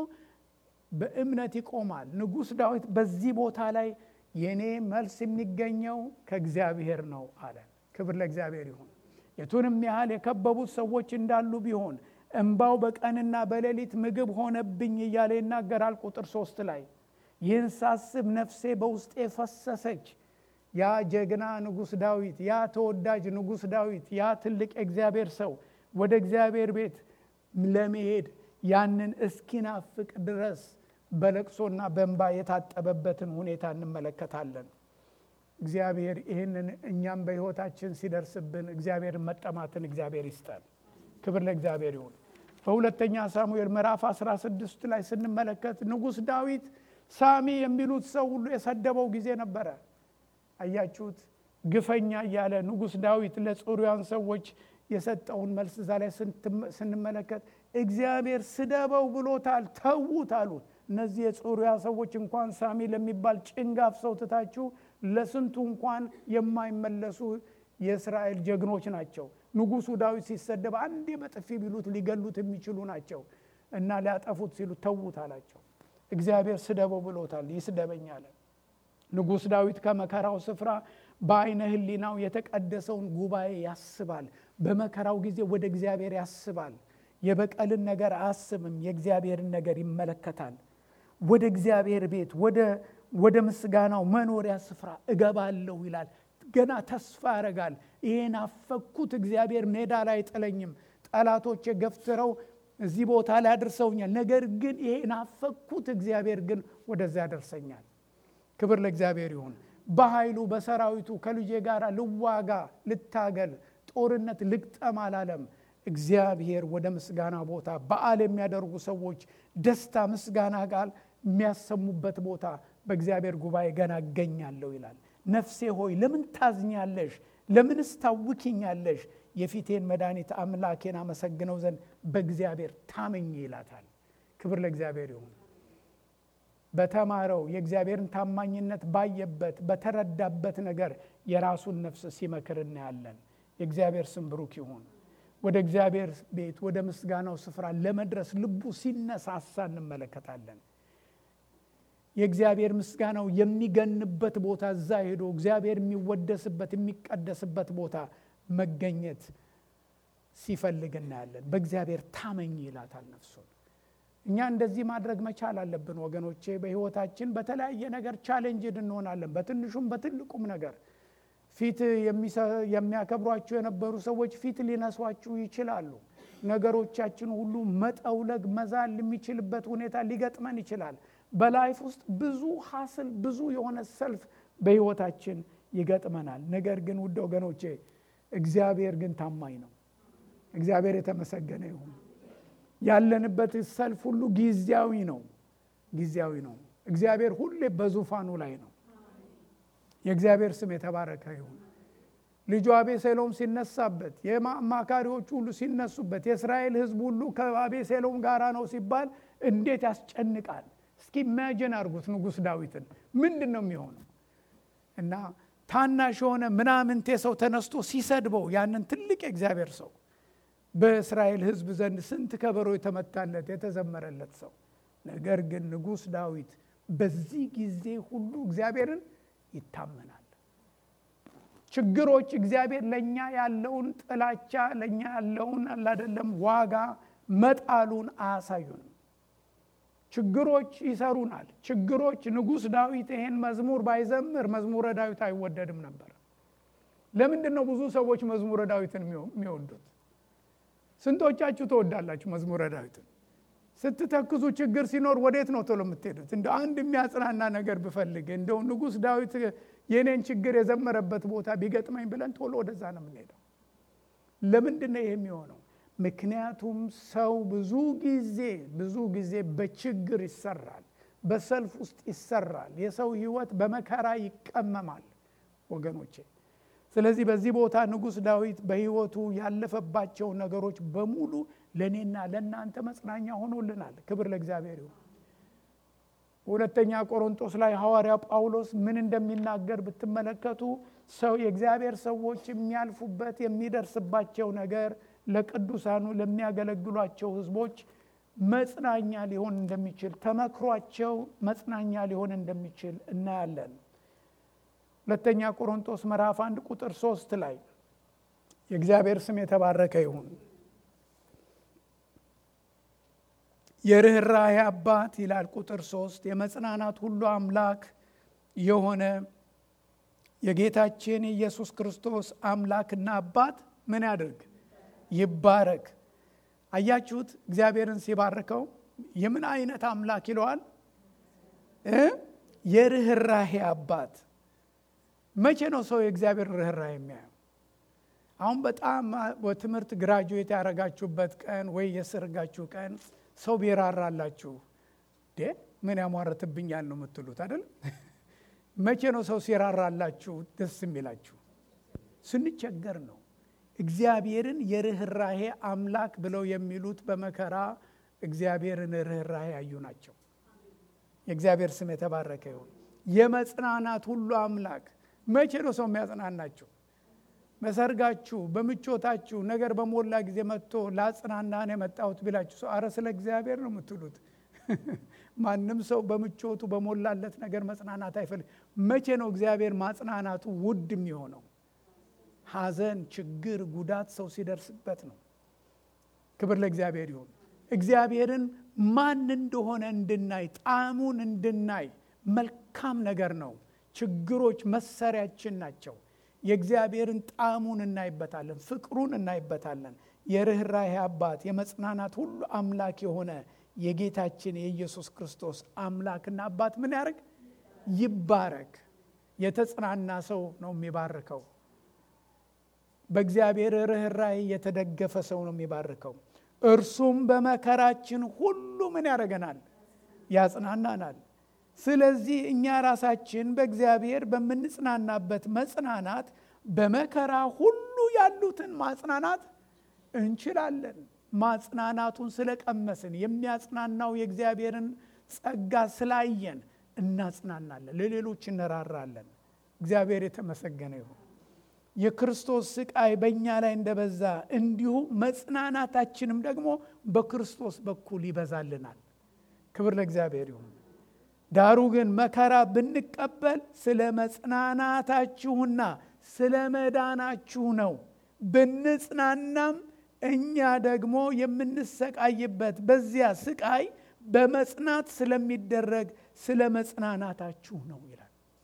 በእምነት ይቆማል። ንጉሥ ዳዊት በዚህ ቦታ ላይ የኔ መልስ የሚገኘው ከእግዚአብሔር ነው አለ። ክብር ለእግዚአብሔር ይሁን። የቱንም ያህል የከበቡት ሰዎች እንዳሉ ቢሆን እምባው በቀንና በሌሊት ምግብ ሆነብኝ እያለ ይናገራል። ቁጥር ሶስት ላይ ይህን ሳስብ ነፍሴ በውስጤ ፈሰሰች። ያ ጀግና ንጉሥ ዳዊት፣ ያ ተወዳጅ ንጉሥ ዳዊት፣ ያ ትልቅ የእግዚአብሔር ሰው ወደ እግዚአብሔር ቤት ለመሄድ ያንን እስኪናፍቅ ድረስ በለቅሶና በእንባ የታጠበበትን ሁኔታ እንመለከታለን። እግዚአብሔር ይህንን እኛም በሕይወታችን ሲደርስብን እግዚአብሔርን መጠማትን እግዚአብሔር ይስጠን። ክብር ለእግዚአብሔር ይሁን። በሁለተኛ ሳሙኤል ምዕራፍ 16 ላይ ስንመለከት ንጉሥ ዳዊት ሳሚ የሚሉት ሰው ሁሉ የሰደበው ጊዜ ነበረ። አያችሁት? ግፈኛ እያለ ንጉሥ ዳዊት ለጽሩያን ሰዎች የሰጠውን መልስ እዛ ላይ ስንመለከት እግዚአብሔር ስደበው ብሎታል፣ ተዉት አሉት። እነዚህ የጽሩያ ሰዎች እንኳን ሳሚ ለሚባል ጭንጋፍ ሰው ትታችሁ ለስንቱ እንኳን የማይመለሱ የእስራኤል ጀግኖች ናቸው። ንጉሡ ዳዊት ሲሰደብ አንዴ በጥፊ ቢሉት ሊገሉት የሚችሉ ናቸው እና ሊያጠፉት ሲሉ ተዉት አላቸው። እግዚአብሔር ስደበው ብሎታል፣ ይስደበኝ አለ። ንጉሥ ዳዊት ከመከራው ስፍራ በአይነ ሕሊናው የተቀደሰውን ጉባኤ ያስባል። በመከራው ጊዜ ወደ እግዚአብሔር ያስባል። የበቀልን ነገር አያስብም፣ የእግዚአብሔርን ነገር ይመለከታል። ወደ እግዚአብሔር ቤት ወደ ምስጋናው መኖሪያ ስፍራ እገባለሁ ይላል። ገና ተስፋ ያደርጋል። ይሄን አፈኩት እግዚአብሔር ሜዳ ላይ አይጥለኝም። ጠላቶች ገፍትረው እዚህ ቦታ ላይ አድርሰውኛል። ነገር ግን ይሄን አፈኩት እግዚአብሔር ግን ወደዚያ ያደርሰኛል። ክብር ለእግዚአብሔር ይሁን። በኃይሉ በሰራዊቱ ከልጄ ጋር ልዋጋ፣ ልታገል፣ ጦርነት ልግጠም አላለም። እግዚአብሔር ወደ ምስጋና ቦታ በዓል የሚያደርጉ ሰዎች ደስታ፣ ምስጋና ቃል የሚያሰሙበት ቦታ በእግዚአብሔር ጉባኤ ገና እገኛለሁ ይላል። ነፍሴ ሆይ ለምን ታዝኛለሽ? ለምንስ ታውኪኛለሽ? የፊቴን መድኃኒት አምላኬን አመሰግነው ዘንድ በእግዚአብሔር ታመኝ ይላታል። ክብር ለእግዚአብሔር ይሁን። በተማረው የእግዚአብሔርን ታማኝነት ባየበት በተረዳበት ነገር የራሱን ነፍስ ሲመክር እናያለን። የእግዚአብሔር ስም ብሩክ ይሁን። ወደ እግዚአብሔር ቤት ወደ ምስጋናው ስፍራ ለመድረስ ልቡ ሲነሳሳ እንመለከታለን። የእግዚአብሔር ምስጋናው የሚገንበት ቦታ እዛ ሄዶ እግዚአብሔር የሚወደስበት የሚቀደስበት ቦታ መገኘት ሲፈልግ እናያለን። በእግዚአብሔር ታመኝ ይላታል ነፍሱን። እኛ እንደዚህ ማድረግ መቻል አለብን ወገኖቼ። በሕይወታችን በተለያየ ነገር ቻሌንጅድ እንሆናለን፣ በትንሹም በትልቁም ነገር ፊት የሚያከብሯችሁ የነበሩ ሰዎች ፊት ሊነሷችሁ ይችላሉ። ነገሮቻችን ሁሉ መጠውለግ መዛል የሚችልበት ሁኔታ ሊገጥመን ይችላል። በላይፍ ውስጥ ብዙ ሀስል ብዙ የሆነ ሰልፍ በሕይወታችን ይገጥመናል። ነገር ግን ውድ ወገኖቼ እግዚአብሔር ግን ታማኝ ነው። እግዚአብሔር የተመሰገነ ይሁን። ያለንበት ሰልፍ ሁሉ ጊዜያዊ ነው፣ ጊዜያዊ ነው። እግዚአብሔር ሁሌ በዙፋኑ ላይ ነው። የእግዚአብሔር ስም የተባረከ ይሁን። ልጁ አቤሴሎም ሲነሳበት፣ የአማካሪዎቹ ሁሉ ሲነሱበት፣ የእስራኤል ሕዝብ ሁሉ ከአቤሴሎም ጋራ ነው ሲባል እንዴት ያስጨንቃል! እስኪ ኢማጂን አድርጉት ንጉሥ ዳዊትን ምንድን ነው የሚሆነው? እና ታናሽ የሆነ ምናምንቴ ሰው ተነስቶ ሲሰድበው ያንን ትልቅ የእግዚአብሔር ሰው በእስራኤል ሕዝብ ዘንድ ስንት ከበሮ የተመታለት የተዘመረለት ሰው። ነገር ግን ንጉሥ ዳዊት በዚህ ጊዜ ሁሉ እግዚአብሔርን ይታመናል። ችግሮች እግዚአብሔር ለእኛ ያለውን ጥላቻ ለእኛ ያለውን አላደለም ዋጋ መጣሉን አያሳዩንም። ችግሮች ይሰሩናል። ችግሮች ንጉሥ ዳዊት ይሄን መዝሙር ባይዘምር መዝሙረ ዳዊት አይወደድም ነበር። ለምንድን ነው ብዙ ሰዎች መዝሙረ ዳዊትን የሚወዱት? ስንቶቻችሁ ትወዳላችሁ መዝሙረ ዳዊትን? ስትተክዙ ችግር ሲኖር ወዴት ነው ቶሎ የምትሄዱት? እንደ አንድ የሚያጽናና ነገር ብፈልግ እንደው ንጉሥ ዳዊት የኔን ችግር የዘመረበት ቦታ ቢገጥመኝ ብለን ቶሎ ወደዛ ነው የምንሄደው። ለምንድን ነው ይሄ የሚሆነው? ምክንያቱም ሰው ብዙ ጊዜ ብዙ ጊዜ በችግር ይሰራል፣ በሰልፍ ውስጥ ይሰራል። የሰው ሕይወት በመከራ ይቀመማል። ወገኖቼ ስለዚህ በዚህ ቦታ ንጉሥ ዳዊት በሕይወቱ ያለፈባቸው ነገሮች በሙሉ ለእኔና ለእናንተ መጽናኛ ሆኖልናል። ክብር ለእግዚአብሔር ይሁን። ሁለተኛ ቆሮንቶስ ላይ ሐዋርያ ጳውሎስ ምን እንደሚናገር ብትመለከቱ ሰው የእግዚአብሔር ሰዎች የሚያልፉበት የሚደርስባቸው ነገር ለቅዱሳኑ ለሚያገለግሏቸው ሕዝቦች መጽናኛ ሊሆን እንደሚችል ተመክሯቸው መጽናኛ ሊሆን እንደሚችል እናያለን። ሁለተኛ ቆሮንቶስ ምዕራፍ አንድ ቁጥር ሶስት ላይ የእግዚአብሔር ስም የተባረከ ይሁን። የርኅራኄ አባት ይላል ቁጥር ሶስት የመጽናናት ሁሉ አምላክ የሆነ የጌታችን የኢየሱስ ክርስቶስ አምላክና አባት ምን ያድርግ ይባረክ። አያችሁት? እግዚአብሔርን ሲባርከው የምን አይነት አምላክ ይለዋል? የርኅራኄ አባት። መቼ ነው ሰው የእግዚአብሔር ርኅራኄ የሚያየው? አሁን በጣም በትምህርት ግራጁዌት ያደረጋችሁበት ቀን ወይ የሰርጋችሁ ቀን ሰው ቢራራላችሁ ዴ ምን ያሟረትብኛል ነው የምትሉት አይደል? መቼ ነው ሰው ሲራራላችሁ ደስ የሚላችሁ? ስንቸገር ነው። እግዚአብሔርን የርኅራኄ አምላክ ብለው የሚሉት በመከራ እግዚአብሔርን ርኅራኄ ያዩ ናቸው። የእግዚአብሔር ስም የተባረከ ይሁን። የመጽናናት ሁሉ አምላክ መቼ ነው ሰው የሚያጽናናችሁ? በሰርጋችሁ በምቾታችሁ ነገር በሞላ ጊዜ መጥቶ ላጽናናን የመጣሁት ቢላችሁ ሰው አረ ስለ እግዚአብሔር ነው የምትሉት። ማንም ሰው በምቾቱ በሞላለት ነገር መጽናናት አይፈልግ። መቼ ነው እግዚአብሔር ማጽናናቱ ውድ የሚሆነው? ሐዘን፣ ችግር፣ ጉዳት ሰው ሲደርስበት ነው። ክብር ለእግዚአብሔር ይሁን። እግዚአብሔርን ማን እንደሆነ እንድናይ ጣዕሙን እንድናይ መልካም ነገር ነው። ችግሮች መሳሪያችን ናቸው። የእግዚአብሔርን ጣዕሙን እናይበታለን፣ ፍቅሩን እናይበታለን። የርኅራኄ አባት የመጽናናት ሁሉ አምላክ የሆነ የጌታችን የኢየሱስ ክርስቶስ አምላክና አባት ምን ያደርግ ይባረክ። የተጽናና ሰው ነው የሚባርከው። በእግዚአብሔር ርኅራኄ የተደገፈ ሰው ነው የሚባርከው። እርሱም በመከራችን ሁሉ ምን ያደርገናል? ያጽናናናል። ስለዚህ እኛ ራሳችን በእግዚአብሔር በምንጽናናበት መጽናናት በመከራ ሁሉ ያሉትን ማጽናናት እንችላለን። ማጽናናቱን ስለቀመስን የሚያጽናናው የእግዚአብሔርን ጸጋ ስላየን እናጽናናለን፣ ለሌሎች እንራራለን። እግዚአብሔር የተመሰገነ ይሁን። የክርስቶስ ስቃይ በእኛ ላይ እንደበዛ እንዲሁ መጽናናታችንም ደግሞ በክርስቶስ በኩል ይበዛልናል። ክብር ለእግዚአብሔር ይሁን። ዳሩ ግን መከራ ብንቀበል ስለ መጽናናታችሁና ስለ መዳናችሁ ነው። ብንጽናናም እኛ ደግሞ የምንሰቃይበት በዚያ ስቃይ በመጽናት ስለሚደረግ ስለ መጽናናታችሁ ነው ይላል።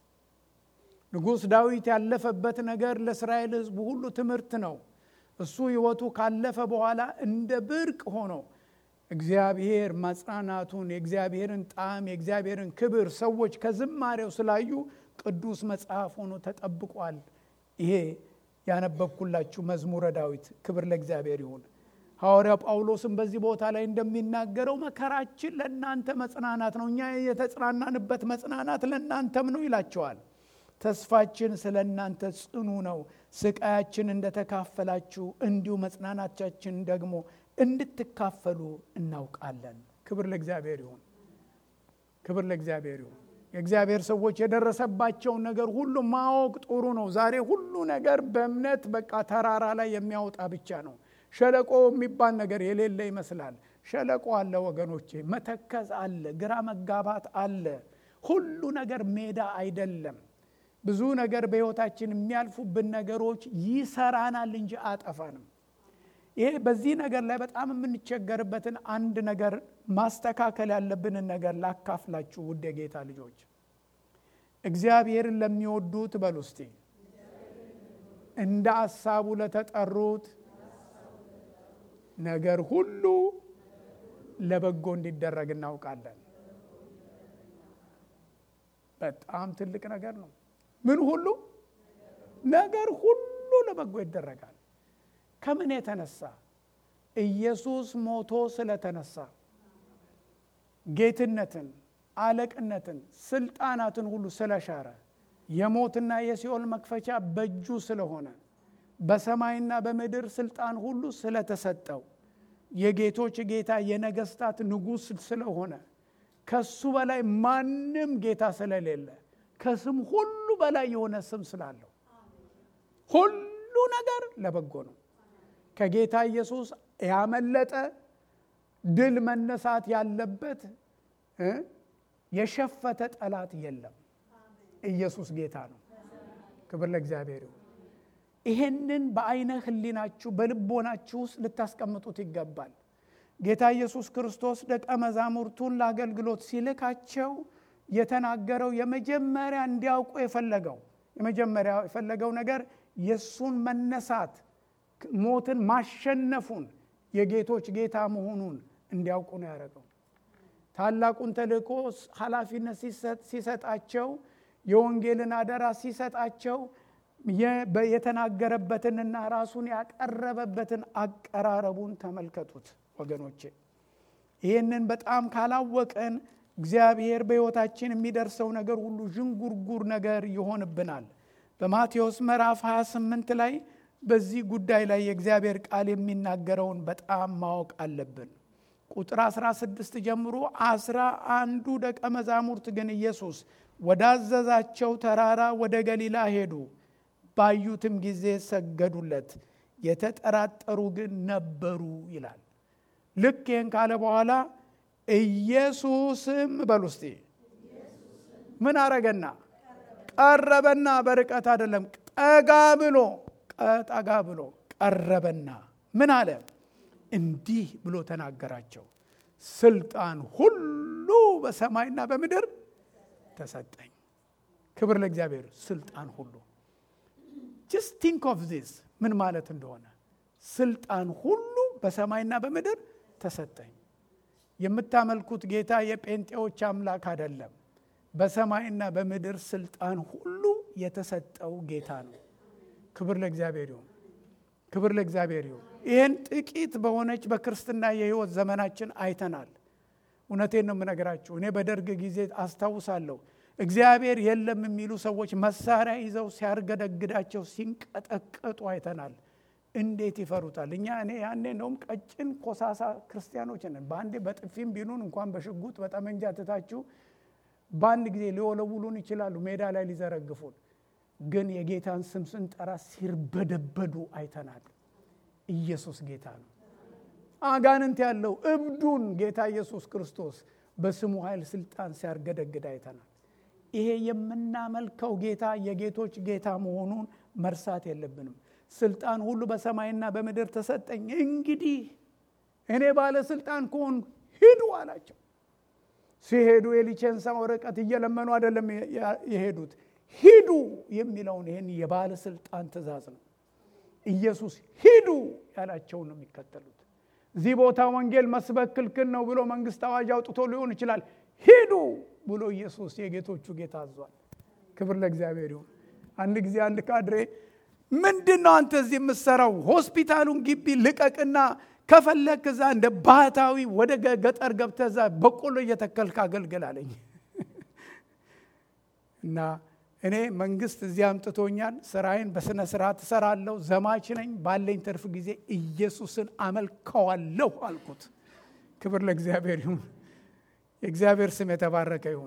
ንጉሥ ዳዊት ያለፈበት ነገር ለእስራኤል ሕዝብ ሁሉ ትምህርት ነው። እሱ ሕይወቱ ካለፈ በኋላ እንደ ብርቅ ሆኖ እግዚአብሔር ማጽናናቱን የእግዚአብሔርን ጣዕም የእግዚአብሔርን ክብር ሰዎች ከዝማሬው ስላዩ ቅዱስ መጽሐፍ ሆኖ ተጠብቋል። ይሄ ያነበብኩላችሁ መዝሙረ ዳዊት። ክብር ለእግዚአብሔር ይሁን። ሐዋርያው ጳውሎስም በዚህ ቦታ ላይ እንደሚናገረው መከራችን ለእናንተ መጽናናት ነው፣ እኛ የተጽናናንበት መጽናናት ለእናንተም ነው ይላቸዋል። ተስፋችን ስለ እናንተ ጽኑ ነው። ስቃያችን እንደተካፈላችሁ እንዲሁ መጽናናቻችን ደግሞ እንድትካፈሉ እናውቃለን። ክብር ለእግዚአብሔር ይሁን። ክብር ለእግዚአብሔር ይሁን። የእግዚአብሔር ሰዎች የደረሰባቸውን ነገር ሁሉ ማወቅ ጥሩ ነው። ዛሬ ሁሉ ነገር በእምነት በቃ ተራራ ላይ የሚያወጣ ብቻ ነው። ሸለቆ የሚባል ነገር የሌለ ይመስላል። ሸለቆ አለ ወገኖቼ፣ መተከዝ አለ፣ ግራ መጋባት አለ። ሁሉ ነገር ሜዳ አይደለም። ብዙ ነገር በሕይወታችን የሚያልፉብን ነገሮች ይሰራናል እንጂ አጠፋንም። ይሄ በዚህ ነገር ላይ በጣም የምንቸገርበትን አንድ ነገር ማስተካከል ያለብንን ነገር ላካፍላችሁ ውድ የጌታ ልጆች። እግዚአብሔርን ለሚወዱት በሉ እስቲ እንደ አሳቡ ለተጠሩት ነገር ሁሉ ለበጎ እንዲደረግ እናውቃለን። በጣም ትልቅ ነገር ነው። ምን ሁሉ ነገር ሁሉ ለበጎ ይደረጋል። ከምን የተነሳ? ኢየሱስ ሞቶ ስለተነሳ ጌትነትን፣ አለቅነትን፣ ስልጣናትን ሁሉ ስለሻረ የሞትና የሲኦል መክፈቻ በእጁ ስለሆነ በሰማይና በምድር ስልጣን ሁሉ ስለተሰጠው የጌቶች ጌታ የነገስታት ንጉሥ ስለሆነ ከሱ በላይ ማንም ጌታ ስለሌለ ከስም ሁሉ በላይ የሆነ ስም ስላለው ሁሉ ነገር ለበጎ ነው። ከጌታ ኢየሱስ ያመለጠ ድል መነሳት ያለበት የሸፈተ ጠላት የለም። ኢየሱስ ጌታ ነው። ክብር ለእግዚአብሔር ይሁን። ይሄንን በአይነ ህሊናችሁ በልቦናችሁ ውስጥ ልታስቀምጡት ይገባል። ጌታ ኢየሱስ ክርስቶስ ደቀ መዛሙርቱን ለአገልግሎት ሲልካቸው የተናገረው የመጀመሪያ እንዲያውቁ የፈለገው የመጀመሪያ የፈለገው ነገር የእሱን መነሳት ሞትን ማሸነፉን የጌቶች ጌታ መሆኑን እንዲያውቁ ነው ያደረገው። ታላቁን ተልእኮ ኃላፊነት ሲሰጣቸው የወንጌልን አደራ ሲሰጣቸው የተናገረበትንና ራሱን ያቀረበበትን አቀራረቡን ተመልከቱት ወገኖቼ። ይህንን በጣም ካላወቅን እግዚአብሔር በሕይወታችን የሚደርሰው ነገር ሁሉ ዥንጉርጉር ነገር ይሆንብናል። በማቴዎስ ምዕራፍ 28 ላይ በዚህ ጉዳይ ላይ የእግዚአብሔር ቃል የሚናገረውን በጣም ማወቅ አለብን። ቁጥር 16 ጀምሮ አስራ አንዱ ደቀ መዛሙርት ግን ኢየሱስ ወዳዘዛቸው ተራራ ወደ ገሊላ ሄዱ። ባዩትም ጊዜ ሰገዱለት፣ የተጠራጠሩ ግን ነበሩ ይላል። ልክ ይህን ካለ በኋላ ኢየሱስም በሉ እስቲ ምን አረገና ቀረበና፣ በርቀት አይደለም፣ ጠጋ ብሎ ጠጋ ብሎ ቀረበና ምን አለ? እንዲህ ብሎ ተናገራቸው፣ ስልጣን ሁሉ በሰማይና በምድር ተሰጠኝ። ክብር ለእግዚአብሔር። ስልጣን ሁሉ ጀስት ቲንክ ኦፍ ዚስ ምን ማለት እንደሆነ ስልጣን ሁሉ በሰማይና በምድር ተሰጠኝ። የምታመልኩት ጌታ የጴንጤዎች አምላክ አይደለም። በሰማይና በምድር ስልጣን ሁሉ የተሰጠው ጌታ ነው። ክብር ለእግዚአብሔር ይሁን። ክብር ለእግዚአብሔር ይሁን። ይህን ጥቂት በሆነች በክርስትና የህይወት ዘመናችን አይተናል። እውነቴን ነው የምነግራችሁ። እኔ በደርግ ጊዜ አስታውሳለሁ። እግዚአብሔር የለም የሚሉ ሰዎች መሳሪያ ይዘው ሲያርገደግዳቸው ሲንቀጠቀጡ አይተናል። እንዴት ይፈሩታል? እኛ እኔ ያኔ እንደውም ቀጭን ኮሳሳ ክርስቲያኖች ነን። በአንዴ በጥፊም ቢሉን እንኳን በሽጉጥ በጠመንጃ ትታችሁ በአንድ ጊዜ ሊወለውሉን ይችላሉ፣ ሜዳ ላይ ሊዘረግፉን። ግን የጌታን ስም ስንጠራ ሲርበደበዱ አይተናል። ኢየሱስ ጌታ ነው። አጋንንት ያለው እብዱን ጌታ ኢየሱስ ክርስቶስ በስሙ ኃይል ስልጣን ሲያርገደግድ አይተናል። ይሄ የምናመልከው ጌታ የጌቶች ጌታ መሆኑን መርሳት የለብንም። ስልጣን ሁሉ በሰማይና በምድር ተሰጠኝ፣ እንግዲህ እኔ ባለስልጣን ከሆን ሂዱ አላቸው። ሲሄዱ የሊቼንሳ ወረቀት እየለመኑ አይደለም የሄዱት፣ ሂዱ የሚለውን ይህን የባለስልጣን ትእዛዝ ነው። ኢየሱስ ሂዱ ያላቸውን ነው የሚከተሉት። እዚህ ቦታ ወንጌል መስበክ ክልክል ነው ብሎ መንግስት አዋጅ አውጥቶ ሊሆን ይችላል። ሂዱ ብሎ ኢየሱስ የጌቶቹ ጌታ አዟል። ክብር ለእግዚአብሔር ይሁን። አንድ ጊዜ አንድ ካድሬ ምንድን ነው አንተ እዚህ የምትሰራው? ሆስፒታሉን ግቢ ልቀቅና ከፈለክ እዛ እንደ ባህታዊ ወደ ገጠር ገብተህ እዛ በቆሎ እየተከልክ አገልግል አለኝ እና እኔ መንግስት እዚህ አምጥቶኛል። ስራዬን በስነ ስርዓት እሰራለሁ። ዘማች ነኝ። ባለኝ ትርፍ ጊዜ ኢየሱስን አመልከዋለሁ አልኩት። ክብር ለእግዚአብሔር ይሁን። የእግዚአብሔር ስም የተባረከ ይሁን።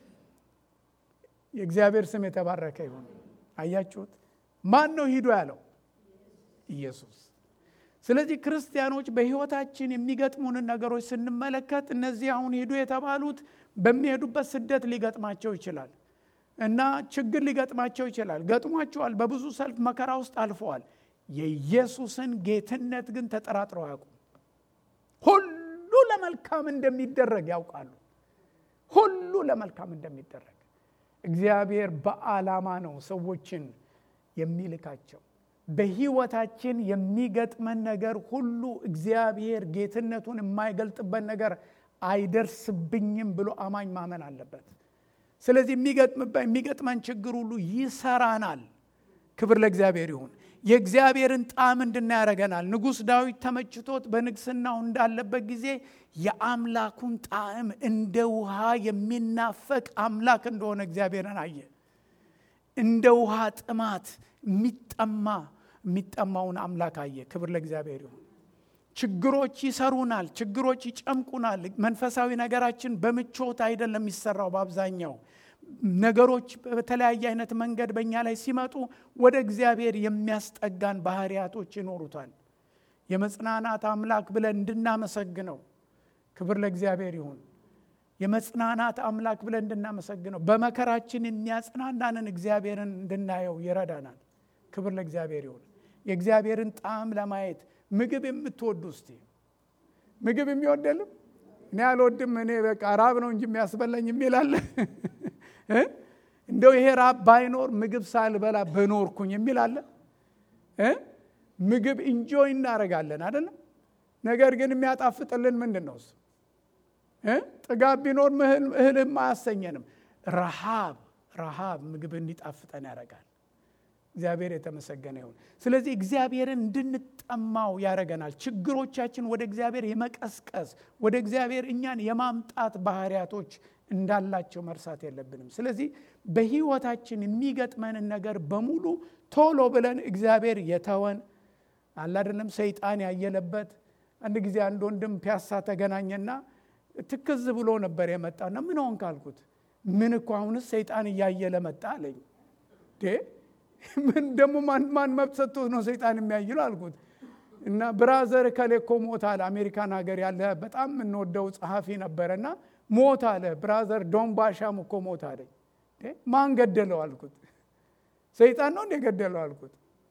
የእግዚአብሔር ስም የተባረከ ይሁን። አያችሁት? ማን ነው ሂዱ ያለው? ኢየሱስ። ስለዚህ ክርስቲያኖች በህይወታችን የሚገጥሙንን ነገሮች ስንመለከት እነዚህ አሁን ሂዱ የተባሉት በሚሄዱበት ስደት ሊገጥማቸው ይችላል እና ችግር ሊገጥማቸው ይችላል። ገጥሟቸዋል። በብዙ ሰልፍ መከራ ውስጥ አልፈዋል። የኢየሱስን ጌትነት ግን ተጠራጥረው አያውቁም። ሁሉ ለመልካም እንደሚደረግ ያውቃሉ። ሁሉ ለመልካም እንደሚደረግ እግዚአብሔር በዓላማ ነው ሰዎችን የሚልካቸው። በህይወታችን የሚገጥመን ነገር ሁሉ እግዚአብሔር ጌትነቱን የማይገልጥበት ነገር አይደርስብኝም ብሎ አማኝ ማመን አለበት። ስለዚህ የሚገጥመን ችግር ሁሉ ይሰራናል። ክብር ለእግዚአብሔር ይሁን። የእግዚአብሔርን ጣዕም እንድናይ ያደርገናል። ንጉሥ ዳዊት ተመችቶት በንግስናው እንዳለበት ጊዜ የአምላኩን ጣዕም እንደ ውሃ የሚናፈቅ አምላክ እንደሆነ እግዚአብሔርን አየ። እንደ ውሃ ጥማት የሚጠማ የሚጠማውን አምላክ አየ። ክብር ለእግዚአብሔር ይሁን። ችግሮች ይሰሩናል፣ ችግሮች ይጨምቁናል። መንፈሳዊ ነገራችን በምቾት አይደለም የሚሰራው። በአብዛኛው ነገሮች በተለያየ አይነት መንገድ በእኛ ላይ ሲመጡ ወደ እግዚአብሔር የሚያስጠጋን ባህሪያቶች ይኖሩታል። የመጽናናት አምላክ ብለን እንድናመሰግነው ክብር ለእግዚአብሔር ይሁን። የመጽናናት አምላክ ብለን እንድናመሰግነው በመከራችን የሚያጽናናንን እግዚአብሔርን እንድናየው ይረዳናል። ክብር ለእግዚአብሔር ይሁን። የእግዚአብሔርን ጣዕም ለማየት ምግብ የምትወዱ እስቲ ምግብ የሚወደልም እኔ አልወድም፣ እኔ በቃ ራብ ነው እንጂ የሚያስበላኝ የሚላለ እንደው ይሄ ራብ ባይኖር ምግብ ሳልበላ በኖርኩኝ የሚላለ ምግብ እንጆይ እናደርጋለን አይደለም። ነገር ግን የሚያጣፍጥልን ምንድን ነው? እሱ ጥጋብ ቢኖር እህልም አያሰኘንም። ረሃብ ረሃብ ምግብ እንዲጣፍጠን ያደርጋል። እግዚአብሔር የተመሰገነ ይሁን። ስለዚህ እግዚአብሔርን እንድንጠማው ያደርገናል። ችግሮቻችን ወደ እግዚአብሔር የመቀስቀስ ወደ እግዚአብሔር እኛን የማምጣት ባህሪያቶች እንዳላቸው መርሳት የለብንም። ስለዚህ በሕይወታችን የሚገጥመንን ነገር በሙሉ ቶሎ ብለን እግዚአብሔር የተወን አለ አይደለም፣ ሰይጣን ያየለበት። አንድ ጊዜ አንድ ወንድም ፒያሳ ተገናኘና ትክዝ ብሎ ነበር የመጣና ምን ሆንክ አልኩት። ምን እኮ አሁንስ ሰይጣን እያየለ መጣ አለኝ። ምን ደግሞ ማን መብት ሰጥቶት ነው ሰይጣን የሚያይለው አልኩት። እና ብራዘር ከሌ እኮ ሞት አለ። አሜሪካን ሀገር ያለ በጣም የምንወደው ጸሐፊ ነበረና ሞት አለ። ብራዘር ዶን ባሻም እኮ ሞት አለኝ። ማን ገደለው አልኩት። ሰይጣን ነው እንደ ገደለው አልኩት።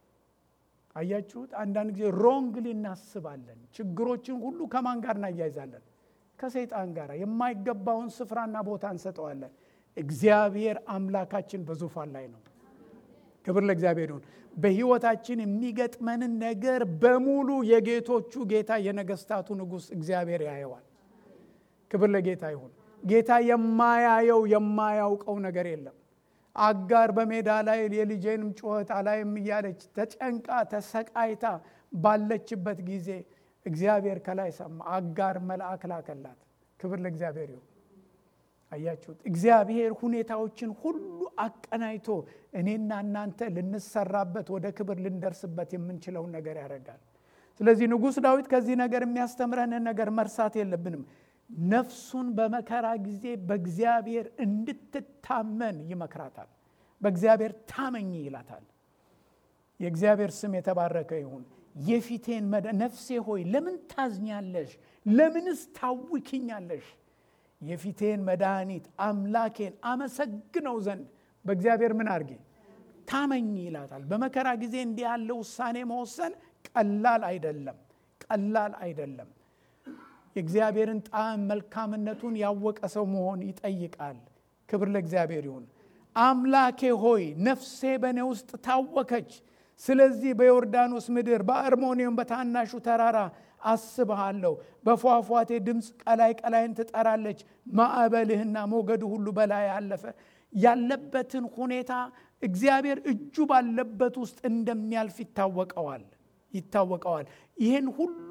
አያችሁት? አንዳንድ ጊዜ ሮንግሊ እናስባለን። ችግሮችን ሁሉ ከማን ጋር እናያይዛለን? ከሰይጣን ጋር የማይገባውን ስፍራና ቦታ እንሰጠዋለን። እግዚአብሔር አምላካችን በዙፋን ላይ ነው። ክብር ለእግዚአብሔር ይሁን። በሕይወታችን የሚገጥመንን ነገር በሙሉ የጌቶቹ ጌታ የነገስታቱ ንጉሥ እግዚአብሔር ያየዋል። ክብር ለጌታ ይሁን። ጌታ የማያየው የማያውቀው ነገር የለም። አጋር በሜዳ ላይ የልጄንም ጩኸት አላይም እያለች ተጨንቃ ተሰቃይታ ባለችበት ጊዜ እግዚአብሔር ከላይ ሰማ። አጋር መልአክ ላከላት። ክብር ለእግዚአብሔር ይሁን። አያችሁት? እግዚአብሔር ሁኔታዎችን ሁሉ አቀናይቶ እኔና እናንተ ልንሰራበት ወደ ክብር ልንደርስበት የምንችለውን ነገር ያደርጋል። ስለዚህ ንጉሥ ዳዊት ከዚህ ነገር የሚያስተምረንን ነገር መርሳት የለብንም። ነፍሱን በመከራ ጊዜ በእግዚአብሔር እንድትታመን ይመክራታል። በእግዚአብሔር ታመኝ ይላታል። የእግዚአብሔር ስም የተባረከ ይሁን። የፊቴን መደ ነፍሴ ሆይ ለምን ታዝኛለሽ? ለምንስ ታውኪኛለሽ? የፊቴን መድኃኒት አምላኬን አመሰግነው ዘንድ በእግዚአብሔር ምን አድርጌ ታመኝ ይላታል። በመከራ ጊዜ እንዲህ ያለ ውሳኔ መወሰን ቀላል አይደለም፣ ቀላል አይደለም። የእግዚአብሔርን ጣዕም መልካምነቱን ያወቀ ሰው መሆን ይጠይቃል። ክብር ለእግዚአብሔር ይሁን። አምላኬ ሆይ ነፍሴ በእኔ ውስጥ ታወከች። ስለዚህ በዮርዳኖስ ምድር በአርሞኒዮን በታናሹ ተራራ አስብሃለሁ። በፏፏቴ ድምፅ ቀላይ ቀላይን ትጠራለች። ማዕበልህና ሞገዱ ሁሉ በላይ አለፈ። ያለበትን ሁኔታ እግዚአብሔር እጁ ባለበት ውስጥ እንደሚያልፍ ይታወቀዋል ይታወቀዋል። ይህን ሁሉ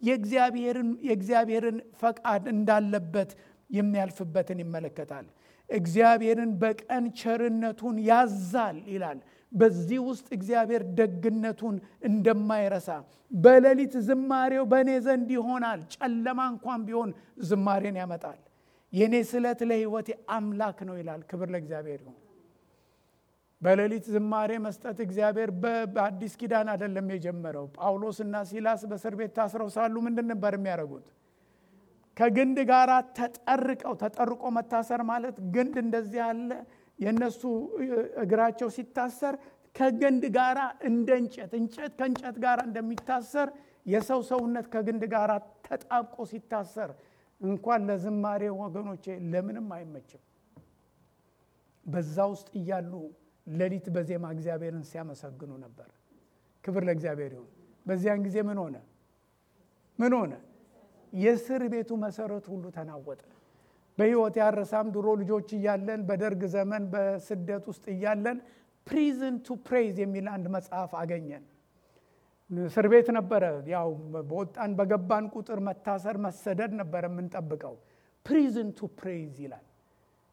የእግዚአብሔርን ፈቃድ እንዳለበት የሚያልፍበትን ይመለከታል። እግዚአብሔርን በቀን ቸርነቱን ያዛል ይላል። በዚህ ውስጥ እግዚአብሔር ደግነቱን እንደማይረሳ በሌሊት ዝማሬው በእኔ ዘንድ ይሆናል። ጨለማ እንኳን ቢሆን ዝማሬን ያመጣል። የእኔ ስለት ለሕይወቴ አምላክ ነው ይላል። ክብር ለእግዚአብሔር ይሁን። በሌሊት ዝማሬ መስጠት እግዚአብሔር በአዲስ ኪዳን አይደለም የጀመረው። ጳውሎስና ሲላስ በእስር ቤት ታስረው ሳሉ ምንድን ነበር የሚያደርጉት? ከግንድ ጋር ተጠርቀው ተጠርቆ መታሰር ማለት ግንድ እንደዚህ ያለ የእነሱ እግራቸው ሲታሰር ከግንድ ጋር እንደ እንጨት እንጨት ከእንጨት ጋር እንደሚታሰር የሰው ሰውነት ከግንድ ጋር ተጣብቆ ሲታሰር እንኳን ለዝማሬ ወገኖቼ ለምንም አይመችም። በዛ ውስጥ እያሉ ሌሊት በዜማ እግዚአብሔርን ሲያመሰግኑ ነበር። ክብር ለእግዚአብሔር ይሁን። በዚያን ጊዜ ምን ሆነ? ምን ሆነ? የእስር ቤቱ መሰረት ሁሉ ተናወጠ። በሕይወት ያረሳም ድሮ ልጆች እያለን በደርግ ዘመን በስደት ውስጥ እያለን ፕሪዝን ቱ ፕሬይዝ የሚል አንድ መጽሐፍ አገኘን። እስር ቤት ነበረ። ያው በወጣን በገባን ቁጥር መታሰር፣ መሰደድ ነበረ የምንጠብቀው። ፕሪዝን ቱ ፕሬይዝ ይላል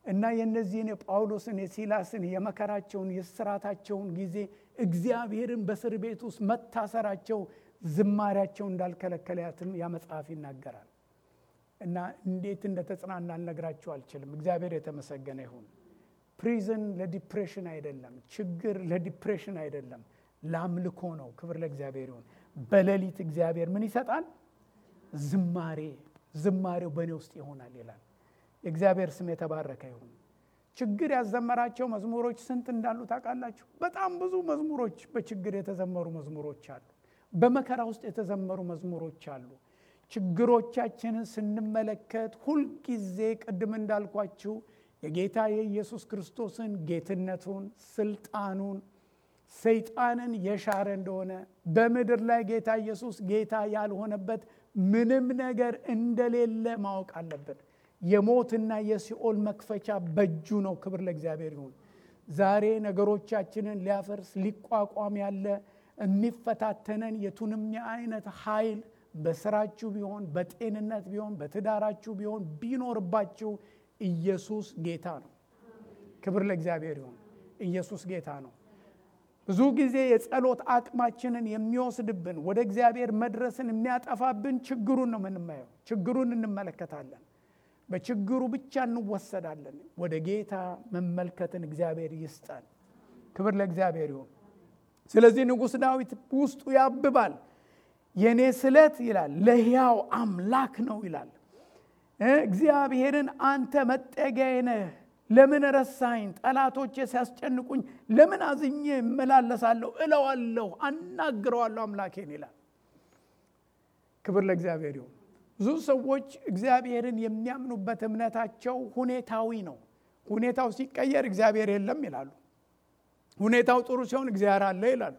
እና የእነዚህን የጳውሎስን የሲላስን የመከራቸውን የስራታቸውን ጊዜ እግዚአብሔርን በእስር ቤት ውስጥ መታሰራቸው ዝማሪያቸው እንዳልከለከላትም ያ መጽሐፍ ይናገራል። እና እንዴት እንደተጽናና ልነግራቸው አልችልም። እግዚአብሔር የተመሰገነ ይሁን። ፕሪዝን ለዲፕሬሽን አይደለም፣ ችግር ለዲፕሬሽን አይደለም፣ ለአምልኮ ነው። ክብር ለእግዚአብሔር ይሁን። በሌሊት እግዚአብሔር ምን ይሰጣል? ዝማሬ። ዝማሬው በእኔ ውስጥ ይሆናል ይላል። የእግዚአብሔር ስም የተባረከ ይሁን። ችግር ያዘመራቸው መዝሙሮች ስንት እንዳሉ ታውቃላችሁ? በጣም ብዙ መዝሙሮች በችግር የተዘመሩ መዝሙሮች አሉ። በመከራ ውስጥ የተዘመሩ መዝሙሮች አሉ። ችግሮቻችንን ስንመለከት ሁልጊዜ ቅድም እንዳልኳችሁ የጌታ የኢየሱስ ክርስቶስን ጌትነቱን፣ ስልጣኑን፣ ሰይጣንን የሻረ እንደሆነ በምድር ላይ ጌታ ኢየሱስ ጌታ ያልሆነበት ምንም ነገር እንደሌለ ማወቅ አለብን። የሞትና የሲኦል መክፈቻ በእጁ ነው። ክብር ለእግዚአብሔር ይሁን። ዛሬ ነገሮቻችንን ሊያፈርስ ሊቋቋም ያለ የሚፈታተነን የቱንም የአይነት ኃይል በስራችሁ ቢሆን በጤንነት ቢሆን በትዳራችሁ ቢሆን ቢኖርባችሁ ኢየሱስ ጌታ ነው። ክብር ለእግዚአብሔር ይሁን። ኢየሱስ ጌታ ነው። ብዙ ጊዜ የጸሎት አቅማችንን የሚወስድብን ወደ እግዚአብሔር መድረስን የሚያጠፋብን ችግሩን ነው የምንማየው። ችግሩን እንመለከታለን። በችግሩ ብቻ እንወሰዳለን። ወደ ጌታ መመልከትን እግዚአብሔር ይስጠን። ክብር ለእግዚአብሔር ይሁን። ስለዚህ ንጉሥ ዳዊት ውስጡ ያብባል። የእኔ ስለት ይላል ለሕያው አምላክ ነው ይላል። እግዚአብሔርን አንተ መጠጊያዬ ነህ፣ ለምን ረሳኝ? ጠላቶቼ ሲያስጨንቁኝ ለምን አዝኜ እመላለሳለሁ? እለዋለሁ፣ አናግረዋለሁ አምላኬን ይላል። ክብር ለእግዚአብሔር ይሁን። ብዙ ሰዎች እግዚአብሔርን የሚያምኑበት እምነታቸው ሁኔታዊ ነው። ሁኔታው ሲቀየር እግዚአብሔር የለም ይላሉ። ሁኔታው ጥሩ ሲሆን እግዚአብሔር አለ ይላሉ።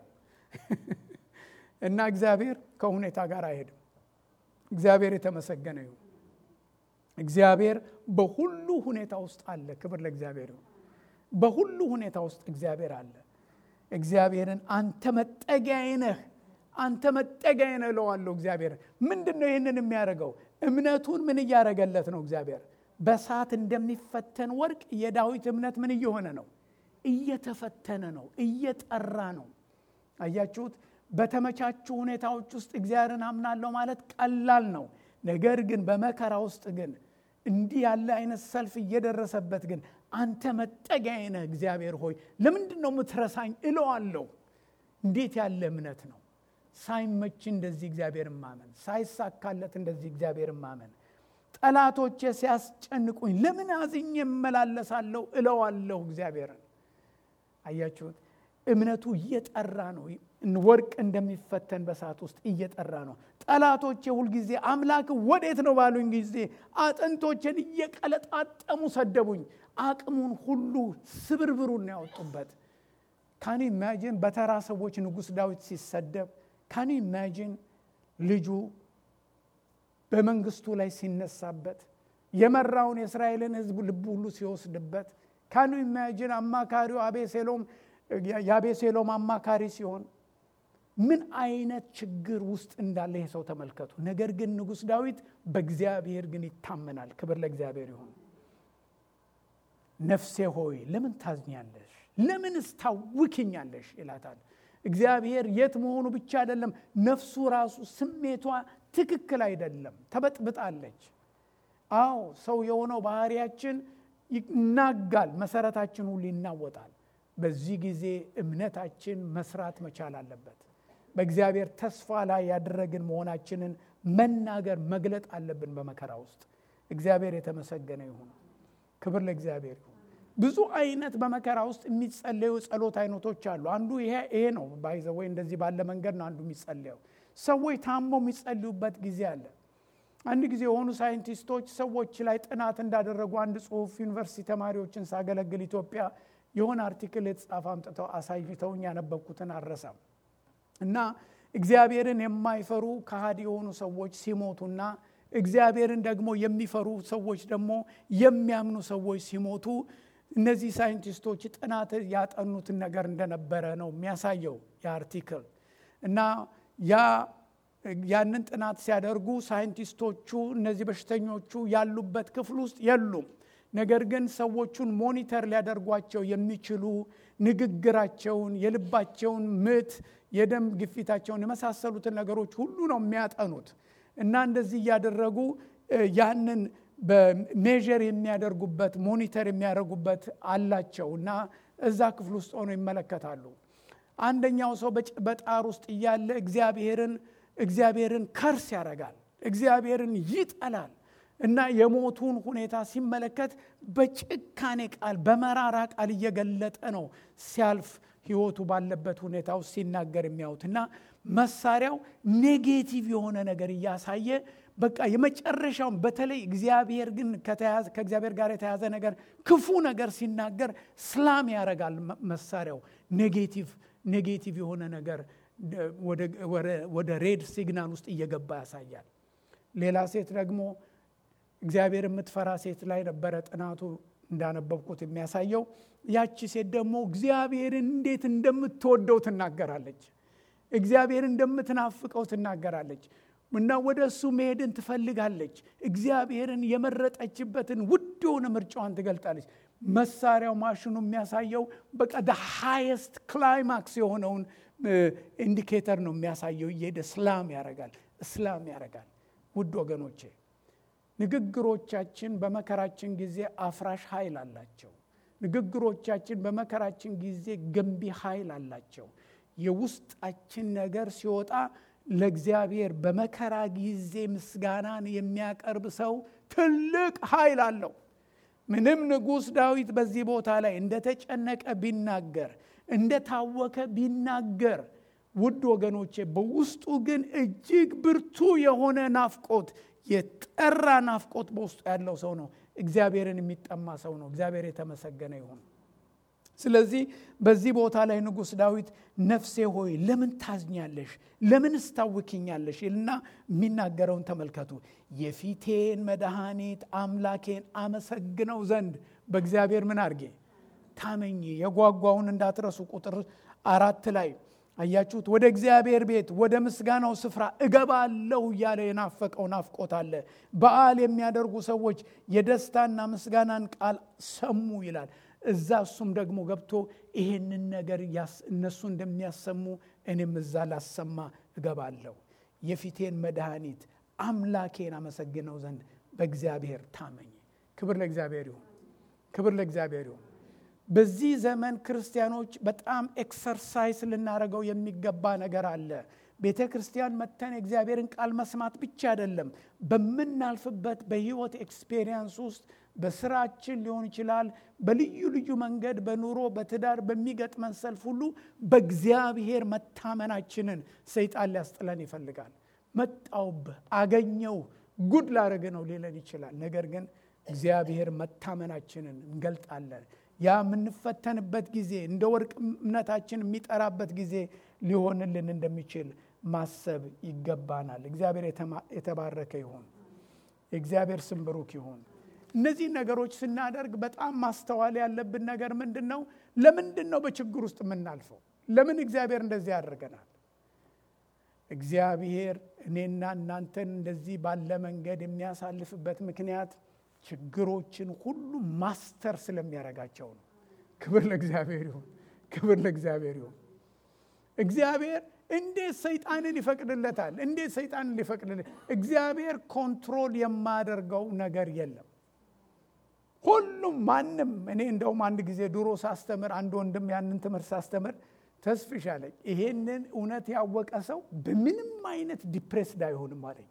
እና እግዚአብሔር ከሁኔታ ጋር አይሄድም። እግዚአብሔር የተመሰገነ ይሁን። እግዚአብሔር በሁሉ ሁኔታ ውስጥ አለ። ክብር ለእግዚአብሔር ይሁን። በሁሉ ሁኔታ ውስጥ እግዚአብሔር አለ። እግዚአብሔርን አንተ መጠጊያዬ ነህ አንተ መጠጊያዬ ነህ እለዋለሁ። እግዚአብሔር ምንድን ነው ይህንን የሚያደርገው? እምነቱን ምን እያደረገለት ነው? እግዚአብሔር በእሳት እንደሚፈተን ወርቅ የዳዊት እምነት ምን እየሆነ ነው? እየተፈተነ ነው፣ እየጠራ ነው። አያችሁት? በተመቻቹ ሁኔታዎች ውስጥ እግዚአብሔርን አምናለሁ ማለት ቀላል ነው። ነገር ግን በመከራ ውስጥ ግን እንዲህ ያለ አይነት ሰልፍ እየደረሰበት ግን አንተ መጠጊያዬ ነህ እግዚአብሔር ሆይ ለምንድን ነው የምትረሳኝ እለዋለሁ። እንዴት ያለ እምነት ነው! ሳይመች እንደዚህ እግዚአብሔርን ማመን፣ ሳይሳካለት እንደዚህ እግዚአብሔርን ማመን፣ ጠላቶቼ ሲያስጨንቁኝ ለምን አዝኜ እመላለሳለሁ እለዋለሁ እግዚአብሔርን። አያችሁት? እምነቱ እየጠራ ነው። ወርቅ እንደሚፈተን በሰዓት ውስጥ እየጠራ ነው። ጠላቶቼ ሁልጊዜ አምላክ ወዴት ነው ባሉኝ ጊዜ አጥንቶቼን እየቀለጣጠሙ ሰደቡኝ። አቅሙን ሁሉ ስብርብሩን ያወጡበት። ካን ኢማጂን በተራ ሰዎች ንጉሥ ዳዊት ሲሰደብ፣ ካን ኢማጂን ልጁ በመንግስቱ ላይ ሲነሳበት፣ የመራውን የእስራኤልን ሕዝብ ልቡ ሁሉ ሲወስድበት፣ ካን ኢማጂን አማካሪው አቤሴሎም የአቤሴሎም አማካሪ ሲሆን ምን አይነት ችግር ውስጥ እንዳለ ይህ ሰው ተመልከቱ። ነገር ግን ንጉሥ ዳዊት በእግዚአብሔር ግን ይታመናል። ክብር ለእግዚአብሔር ይሁን። ነፍሴ ሆይ ለምን ታዝኛለሽ? ለምንስ ታውኪኛለሽ? ይላታል። እግዚአብሔር የት መሆኑ ብቻ አይደለም፣ ነፍሱ ራሱ ስሜቷ ትክክል አይደለም፣ ተበጥብጣለች። አዎ ሰው የሆነው ባህሪያችን ይናጋል፣ መሰረታችን ሁሉ ይናወጣል። በዚህ ጊዜ እምነታችን መስራት መቻል አለበት። በእግዚአብሔር ተስፋ ላይ ያደረግን መሆናችንን መናገር መግለጥ አለብን። በመከራ ውስጥ እግዚአብሔር የተመሰገነ ይሁን። ክብር ለእግዚአብሔር ይሁን። ብዙ አይነት በመከራ ውስጥ የሚጸለዩ ጸሎት አይነቶች አሉ። አንዱ ይሄ ይሄ ነው። ባይዘ ወይ እንደዚህ ባለ መንገድ ነው አንዱ የሚጸለየው። ሰዎች ታመው የሚጸልዩበት ጊዜ አለ። አንድ ጊዜ የሆኑ ሳይንቲስቶች ሰዎች ላይ ጥናት እንዳደረጉ አንድ ጽሁፍ ዩኒቨርሲቲ ተማሪዎችን ሳገለግል ኢትዮጵያ የሆነ አርቲክል የተጻፈ አምጥተው አሳይተውኝ ያነበብኩትን አረሳም እና እግዚአብሔርን የማይፈሩ ከሃዲ የሆኑ ሰዎች ሲሞቱና እግዚአብሔርን ደግሞ የሚፈሩ ሰዎች ደግሞ የሚያምኑ ሰዎች ሲሞቱ እነዚህ ሳይንቲስቶች ጥናት ያጠኑትን ነገር እንደነበረ ነው የሚያሳየው የአርቲክል እና ያ ያንን ጥናት ሲያደርጉ ሳይንቲስቶቹ እነዚህ በሽተኞቹ ያሉበት ክፍል ውስጥ የሉም። ነገር ግን ሰዎቹን ሞኒተር ሊያደርጓቸው የሚችሉ ንግግራቸውን፣ የልባቸውን ምት፣ የደም ግፊታቸውን የመሳሰሉትን ነገሮች ሁሉ ነው የሚያጠኑት እና እንደዚህ እያደረጉ ያንን በሜዥር የሚያደርጉበት ሞኒተር የሚያደርጉበት አላቸው እና እዛ ክፍል ውስጥ ሆነው ይመለከታሉ። አንደኛው ሰው በጣር ውስጥ እያለ እግዚአብሔርን እግዚአብሔርን ከርስ ያደርጋል፣ እግዚአብሔርን ይጠላል እና የሞቱን ሁኔታ ሲመለከት በጭካኔ ቃል በመራራ ቃል እየገለጠ ነው ሲያልፍ ህይወቱ ባለበት ሁኔታ ውስጥ ሲናገር የሚያዩት እና መሳሪያው ኔጌቲቭ የሆነ ነገር እያሳየ በቃ የመጨረሻውን በተለይ እግዚአብሔር ግን ከእግዚአብሔር ጋር የተያዘ ነገር ክፉ ነገር ሲናገር ስላም ያደርጋል መሳሪያው ኔጌቲቭ ኔጌቲቭ የሆነ ነገር ወደ ሬድ ሲግናል ውስጥ እየገባ ያሳያል ሌላ ሴት ደግሞ እግዚአብሔር የምትፈራ ሴት ላይ ነበረ ጥናቱ እንዳነበብኩት የሚያሳየው ያቺ ሴት ደግሞ እግዚአብሔርን እንዴት እንደምትወደው ትናገራለች እግዚአብሔር እንደምትናፍቀው ትናገራለች እና ወደ እሱ መሄድን ትፈልጋለች እግዚአብሔርን የመረጠችበትን ውድ የሆነ ምርጫዋን ትገልጣለች መሳሪያው ማሽኑ የሚያሳየው በቃ ሃይስት ክላይማክስ የሆነውን ኢንዲኬተር ነው የሚያሳየው እየሄደ ስላም ያረጋል እስላም ያረጋል ውድ ወገኖቼ ንግግሮቻችን በመከራችን ጊዜ አፍራሽ ኃይል አላቸው ንግግሮቻችን በመከራችን ጊዜ ገንቢ ኃይል አላቸው የውስጣችን ነገር ሲወጣ ለእግዚአብሔር በመከራ ጊዜ ምስጋናን የሚያቀርብ ሰው ትልቅ ኃይል አለው ምንም ንጉሥ ዳዊት በዚህ ቦታ ላይ እንደተጨነቀ ቢናገር እንደታወከ ቢናገር ውድ ወገኖቼ በውስጡ ግን እጅግ ብርቱ የሆነ ናፍቆት የጠራ ናፍቆት በውስጡ ያለው ሰው ነው እግዚአብሔርን የሚጠማ ሰው ነው እግዚአብሔር የተመሰገነ ይሁን ስለዚህ በዚህ ቦታ ላይ ንጉሥ ዳዊት ነፍሴ ሆይ ለምን ታዝኛለሽ ለምን ስታውኪኛለሽ ይልና የሚናገረውን ተመልከቱ የፊቴን መድኃኒት አምላኬን አመሰግነው ዘንድ በእግዚአብሔር ምን አርጌ ታመኝ የጓጓውን እንዳትረሱ ቁጥር አራት ላይ አያችሁት ወደ እግዚአብሔር ቤት ወደ ምስጋናው ስፍራ እገባለሁ እያለ የናፈቀው ናፍቆት አለ በዓል የሚያደርጉ ሰዎች የደስታና ምስጋናን ቃል ሰሙ ይላል እዛ እሱም ደግሞ ገብቶ ይሄንን ነገር እነሱ እንደሚያሰሙ እኔም እዛ ላሰማ እገባለሁ የፊቴን መድኃኒት አምላኬን አመሰግነው ዘንድ በእግዚአብሔር ታመኝ ክብር ለእግዚአብሔር ይሁን ክብር ለእግዚአብሔር ይሁን በዚህ ዘመን ክርስቲያኖች በጣም ኤክሰርሳይስ ልናደረገው የሚገባ ነገር አለ ቤተ ክርስቲያን መተን የእግዚአብሔርን ቃል መስማት ብቻ አይደለም በምናልፍበት በህይወት ኤክስፔሪየንስ ውስጥ በስራችን ሊሆን ይችላል በልዩ ልዩ መንገድ በኑሮ በትዳር በሚገጥመን ሰልፍ ሁሉ በእግዚአብሔር መታመናችንን ሰይጣን ሊያስጥለን ይፈልጋል መጣውብህ አገኘው ጉድ ላረግ ነው ሊለን ይችላል ነገር ግን እግዚአብሔር መታመናችንን እንገልጣለን ያ የምንፈተንበት ጊዜ እንደ ወርቅ እምነታችን የሚጠራበት ጊዜ ሊሆንልን እንደሚችል ማሰብ ይገባናል እግዚአብሔር የተባረከ ይሁን የእግዚአብሔር ስም ብሩክ ይሁን እነዚህ ነገሮች ስናደርግ በጣም ማስተዋል ያለብን ነገር ምንድን ነው ለምንድን ነው በችግር ውስጥ የምናልፈው ለምን እግዚአብሔር እንደዚህ ያደርገናል እግዚአብሔር እኔና እናንተን እንደዚህ ባለ መንገድ የሚያሳልፍበት ምክንያት ችግሮችን ሁሉ ማስተር ስለሚያደርጋቸው ነው ክብር ለእግዚአብሔር ይሁን ክብር ለእግዚአብሔር ይሁን እግዚአብሔር እንዴት ሰይጣንን ይፈቅድለታል እንዴት ሰይጣንን ሊፈቅድለት እግዚአብሔር ኮንትሮል የማደርገው ነገር የለም ሁሉም ማንም እኔ እንደውም አንድ ጊዜ ድሮ ሳስተምር አንድ ወንድም ያንን ትምህርት ሳስተምር ተስፍሽ አለኝ ይሄንን እውነት ያወቀ ሰው በምንም አይነት ዲፕሬስድ አይሆንም አለኝ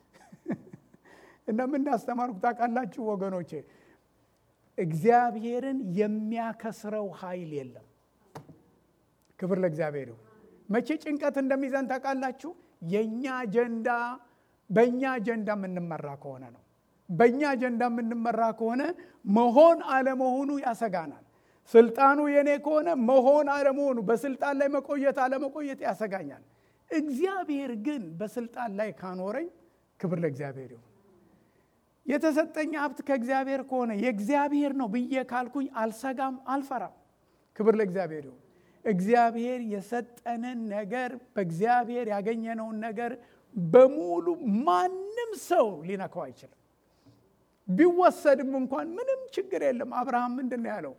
እና ምን እንዳስተማርኩ ታውቃላችሁ ወገኖቼ እግዚአብሔርን የሚያከስረው ኃይል የለም ክብር ለእግዚአብሔር ይሁን መቼ ጭንቀት እንደሚዘን ታውቃላችሁ የእኛ አጀንዳ በእኛ አጀንዳ የምንመራ ከሆነ ነው በእኛ አጀንዳ የምንመራ ከሆነ መሆን አለመሆኑ ያሰጋናል ስልጣኑ የኔ ከሆነ መሆን አለመሆኑ በስልጣን ላይ መቆየት አለመቆየት ያሰጋኛል እግዚአብሔር ግን በስልጣን ላይ ካኖረኝ ክብር ለእግዚአብሔር ይሁን የተሰጠኝ ሀብት ከእግዚአብሔር ከሆነ የእግዚአብሔር ነው ብዬ ካልኩኝ አልሰጋም አልፈራም ክብር ለእግዚአብሔር ይሁን እግዚአብሔር የሰጠንን ነገር በእግዚአብሔር ያገኘነውን ነገር በሙሉ ማንም ሰው ሊነካው አይችልም ቢወሰድም እንኳን ምንም ችግር የለም። አብርሃም ምንድን ነው ያለው?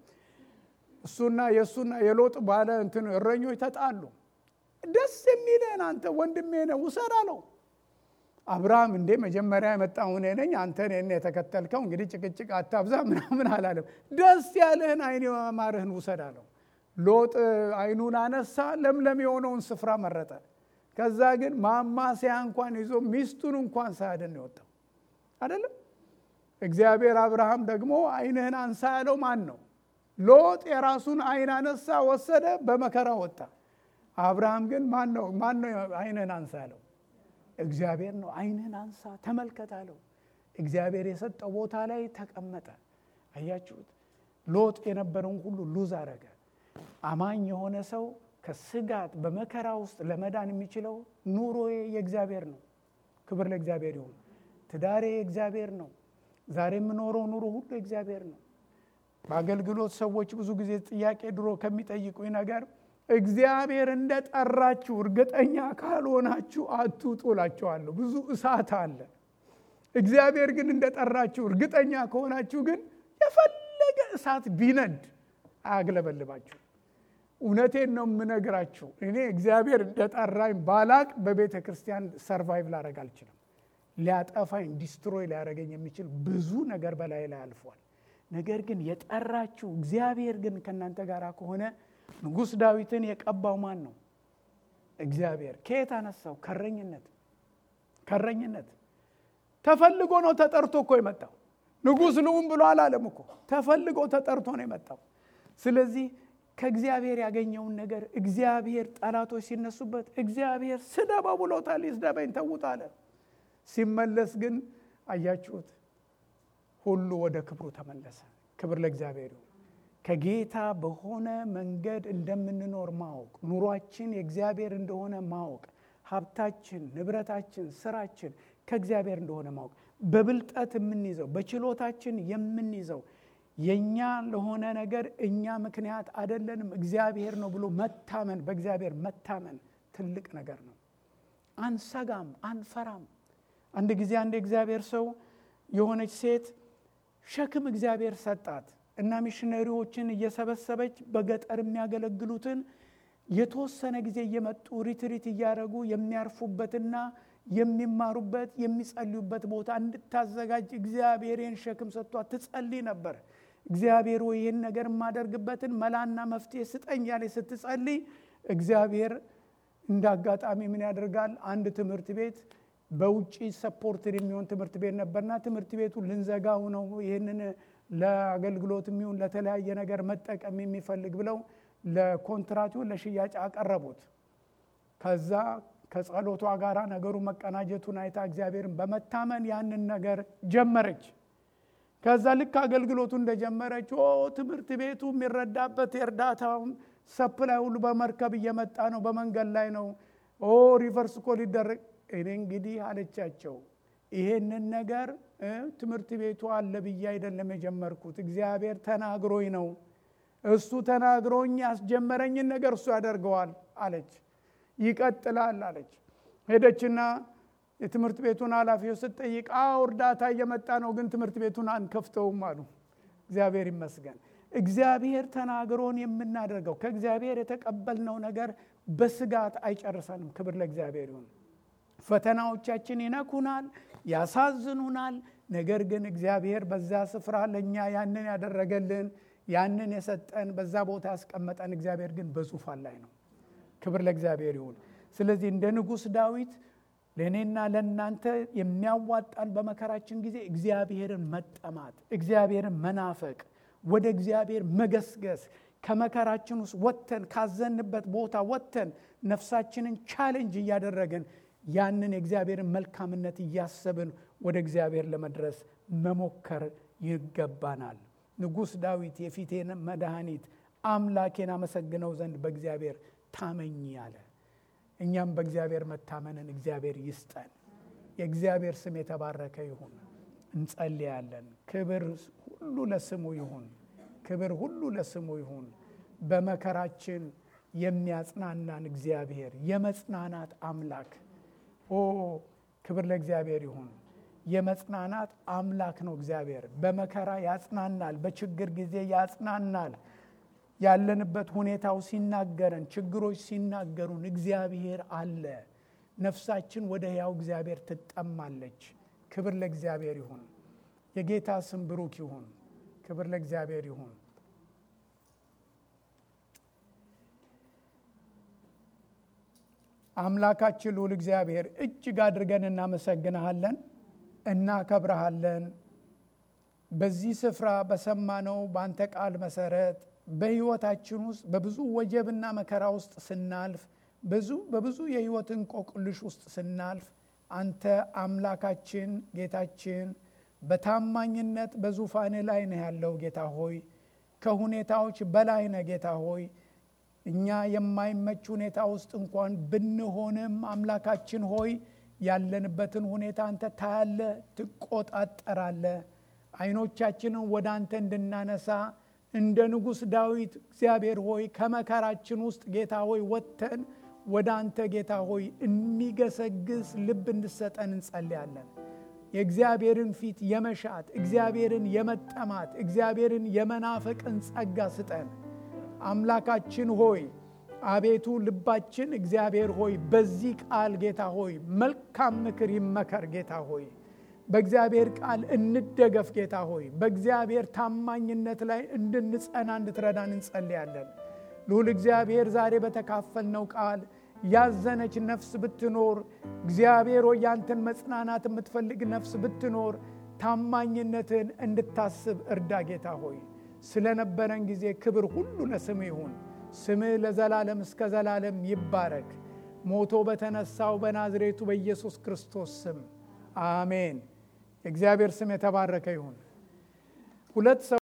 እሱና የእሱና የሎጥ ባለ እንትን እረኞች ተጣሉ። ደስ የሚልህን አንተ ወንድሜ ነህ ውሰድ አለው። አብርሃም እንዴ መጀመሪያ የመጣሁ እኔ ነኝ፣ አንተ እኔን የተከተልከው፣ እንግዲህ ጭቅጭቅ አታብዛ ምናምን አላለም። ደስ ያለህን አይን የማማርህን ውሰድ አለው። ሎጥ አይኑን አነሳ፣ ለምለም የሆነውን ስፍራ መረጠ። ከዛ ግን ማማሰያ እንኳን ይዞ ሚስቱን እንኳን ሳያድን የወጣው አይደለም። እግዚአብሔር አብርሃም ደግሞ አይንህን አንሳ ያለው ማን ነው? ሎጥ የራሱን አይን አነሳ፣ ወሰደ፣ በመከራ ወጣ። አብርሃም ግን ማን ነው ማን ነው አይንህን አንሳ ያለው? እግዚአብሔር ነው። አይንህን አንሳ ተመልከት አለው። እግዚአብሔር የሰጠው ቦታ ላይ ተቀመጠ። አያችሁት? ሎጥ የነበረውን ሁሉ ሉዝ አረገ። አማኝ የሆነ ሰው ከስጋት በመከራ ውስጥ ለመዳን የሚችለው ኑሮዬ የእግዚአብሔር ነው። ክብር ለእግዚአብሔር ይሁን። ትዳሬ የእግዚአብሔር ነው። ዛሬ የምኖረው ኑሮ ሁሉ የእግዚአብሔር ነው። በአገልግሎት ሰዎች ብዙ ጊዜ ጥያቄ ድሮ ከሚጠይቁኝ ነገር እግዚአብሔር እንደ ጠራችሁ እርግጠኛ ካልሆናችሁ አትውጡ እላችኋለሁ። ብዙ እሳት አለ። እግዚአብሔር ግን እንደ ጠራችሁ እርግጠኛ ከሆናችሁ ግን የፈለገ እሳት ቢነድ አያግለበልባችሁ። እውነቴን ነው የምነግራችሁ። እኔ እግዚአብሔር እንደጠራኝ ባላቅ በቤተ ክርስቲያን ሰርቫይቭ ላደረግ አልችልም። ሊያጠፋኝ ዲስትሮይ ሊያደረገኝ የሚችል ብዙ ነገር በላይ ላይ አልፏል። ነገር ግን የጠራችሁ እግዚአብሔር ግን ከእናንተ ጋር ከሆነ ንጉሥ ዳዊትን የቀባው ማን ነው? እግዚአብሔር። ከየት አነሳው? ከረኝነት ከረኝነት ተፈልጎ ነው ተጠርቶ እኮ የመጣው። ንጉሥ ልሁን ብሎ አላለም እኮ ተፈልጎ ተጠርቶ ነው የመጣው። ስለዚህ ከእግዚአብሔር ያገኘውን ነገር እግዚአብሔር ጠላቶች ሲነሱበት እግዚአብሔር ስደበው ብሎታል። ይስደበኝ ተዉት አለ። ሲመለስ ግን አያችሁት፣ ሁሉ ወደ ክብሩ ተመለሰ። ክብር ለእግዚአብሔር ይሁን። ከጌታ በሆነ መንገድ እንደምንኖር ማወቅ፣ ኑሯችን የእግዚአብሔር እንደሆነ ማወቅ፣ ሀብታችን፣ ንብረታችን፣ ስራችን ከእግዚአብሔር እንደሆነ ማወቅ፣ በብልጠት የምንይዘው በችሎታችን የምንይዘው የእኛ ለሆነ ነገር እኛ ምክንያት አይደለንም፣ እግዚአብሔር ነው ብሎ መታመን፣ በእግዚአብሔር መታመን ትልቅ ነገር ነው። አንሰጋም፣ አንፈራም። አንድ ጊዜ አንድ የእግዚአብሔር ሰው የሆነች ሴት ሸክም እግዚአብሔር ሰጣት እና ሚሽነሪዎችን እየሰበሰበች በገጠር የሚያገለግሉትን የተወሰነ ጊዜ እየመጡ ሪትሪት እያደረጉ የሚያርፉበትና የሚማሩበት የሚጸልዩበት ቦታ እንድታዘጋጅ እግዚአብሔርን ሸክም ሰጥቷት ትጸልይ ነበር። እግዚአብሔር ወይ ይህን ነገር የማደርግበትን መላና መፍትሄ ስጠኝ ያለ ስትጸልይ እግዚአብሔር እንደ አጋጣሚ ምን ያደርጋል? አንድ ትምህርት ቤት በውጭ ሰፖርትድ የሚሆን ትምህርት ቤት ነበርና ትምህርት ቤቱ ልንዘጋው ነው ይህንን ለአገልግሎት የሚሆን ለተለያየ ነገር መጠቀም የሚፈልግ ብለው ለኮንትራቱ ለሽያጭ አቀረቡት። ከዛ ከጸሎቷ ጋር ነገሩ መቀናጀቱን አይታ እግዚአብሔርን በመታመን ያንን ነገር ጀመረች። ከዛ ልክ አገልግሎቱ እንደጀመረች ኦ ትምህርት ቤቱ የሚረዳበት የእርዳታውን ሰፕላይ ሁሉ በመርከብ እየመጣ ነው፣ በመንገድ ላይ ነው። ኦ ሪቨርስ እኮ ሊደረግ እኔ እንግዲህ አለቻቸው ይሄንን ነገር ትምህርት ቤቱ አለ ብዬ አይደለም የጀመርኩት፣ እግዚአብሔር ተናግሮኝ ነው። እሱ ተናግሮኝ ያስጀመረኝን ነገር እሱ ያደርገዋል አለች። ይቀጥላል አለች። ሄደችና የትምህርት ቤቱን ኃላፊው ስትጠይቅ አዎ እርዳታ እየመጣ ነው፣ ግን ትምህርት ቤቱን አንከፍተውም አሉ። እግዚአብሔር ይመስገን። እግዚአብሔር ተናግሮን የምናደርገው ከእግዚአብሔር የተቀበልነው ነገር በስጋት አይጨርሰንም። ክብር ለእግዚአብሔር ይሁን። ፈተናዎቻችን ይነኩናል፣ ያሳዝኑናል። ነገር ግን እግዚአብሔር በዛ ስፍራ ለእኛ ያንን ያደረገልን ያንን የሰጠን በዛ ቦታ ያስቀመጠን እግዚአብሔር ግን በዙፋን ላይ ነው። ክብር ለእግዚአብሔር ይሁን። ስለዚህ እንደ ንጉሥ ዳዊት ለእኔና ለእናንተ የሚያዋጣን በመከራችን ጊዜ እግዚአብሔርን መጠማት፣ እግዚአብሔርን መናፈቅ፣ ወደ እግዚአብሔር መገስገስ ከመከራችን ውስጥ ወጥተን ካዘንበት ቦታ ወጥተን ነፍሳችንን ቻሌንጅ እያደረግን ያንን የእግዚአብሔርን መልካምነት እያሰብን ወደ እግዚአብሔር ለመድረስ መሞከር ይገባናል። ንጉሥ ዳዊት የፊቴን መድኃኒት አምላኬን አመሰግነው ዘንድ በእግዚአብሔር ታመኝ አለ። እኛም በእግዚአብሔር መታመንን እግዚአብሔር ይስጠን። የእግዚአብሔር ስም የተባረከ ይሁን። እንጸልያለን። ክብር ሁሉ ለስሙ ይሁን። ክብር ሁሉ ለስሙ ይሁን። በመከራችን የሚያጽናናን እግዚአብሔር የመጽናናት አምላክ ኦ ክብር ለእግዚአብሔር ይሁን። የመጽናናት አምላክ ነው እግዚአብሔር። በመከራ ያጽናናል፣ በችግር ጊዜ ያጽናናል። ያለንበት ሁኔታው ሲናገረን፣ ችግሮች ሲናገሩን እግዚአብሔር አለ። ነፍሳችን ወደ ሕያው እግዚአብሔር ትጠማለች። ክብር ለእግዚአብሔር ይሁን። የጌታ ስም ብሩክ ይሁን። ክብር ለእግዚአብሔር ይሁን። አምላካችን ልዑል እግዚአብሔር እጅግ አድርገን እናመሰግንሃለን፣ እናከብረሃለን። በዚህ ስፍራ በሰማነው በአንተ ቃል መሰረት በሕይወታችን ውስጥ በብዙ ወጀብና መከራ ውስጥ ስናልፍ ብዙ በብዙ የሕይወት እንቆቅልሽ ውስጥ ስናልፍ አንተ አምላካችን ጌታችን በታማኝነት በዙፋን ላይ ነህ ያለው ጌታ ሆይ ከሁኔታዎች በላይ ነህ ጌታ ሆይ እኛ የማይመች ሁኔታ ውስጥ እንኳን ብንሆንም አምላካችን ሆይ ያለንበትን ሁኔታ አንተ ታያለ፣ ትቆጣጠራለ። አይኖቻችንን ወደ አንተ እንድናነሳ እንደ ንጉሥ ዳዊት እግዚአብሔር ሆይ ከመከራችን ውስጥ ጌታ ሆይ ወጥተን ወደ አንተ ጌታ ሆይ የሚገሰግስ ልብ እንድሰጠን እንጸልያለን። የእግዚአብሔርን ፊት የመሻት እግዚአብሔርን የመጠማት እግዚአብሔርን የመናፈቅን ጸጋ ስጠን። አምላካችን ሆይ አቤቱ ልባችን እግዚአብሔር ሆይ በዚህ ቃል ጌታ ሆይ መልካም ምክር ይመከር ጌታ ሆይ በእግዚአብሔር ቃል እንደገፍ ጌታ ሆይ በእግዚአብሔር ታማኝነት ላይ እንድንጸና እንድትረዳን እንጸልያለን። ልዑል እግዚአብሔር ዛሬ በተካፈልነው ቃል ያዘነች ነፍስ ብትኖር እግዚአብሔር ሆይ ያንተን መጽናናት የምትፈልግ ነፍስ ብትኖር ታማኝነትን እንድታስብ እርዳ ጌታ ሆይ ስለነበረን ጊዜ ክብር ሁሉ ለስምህ ይሁን። ስምህ ለዘላለም እስከ ዘላለም ይባረክ። ሞቶ በተነሳው በናዝሬቱ በኢየሱስ ክርስቶስ ስም አሜን። የእግዚአብሔር ስም የተባረከ ይሁን። ሁለት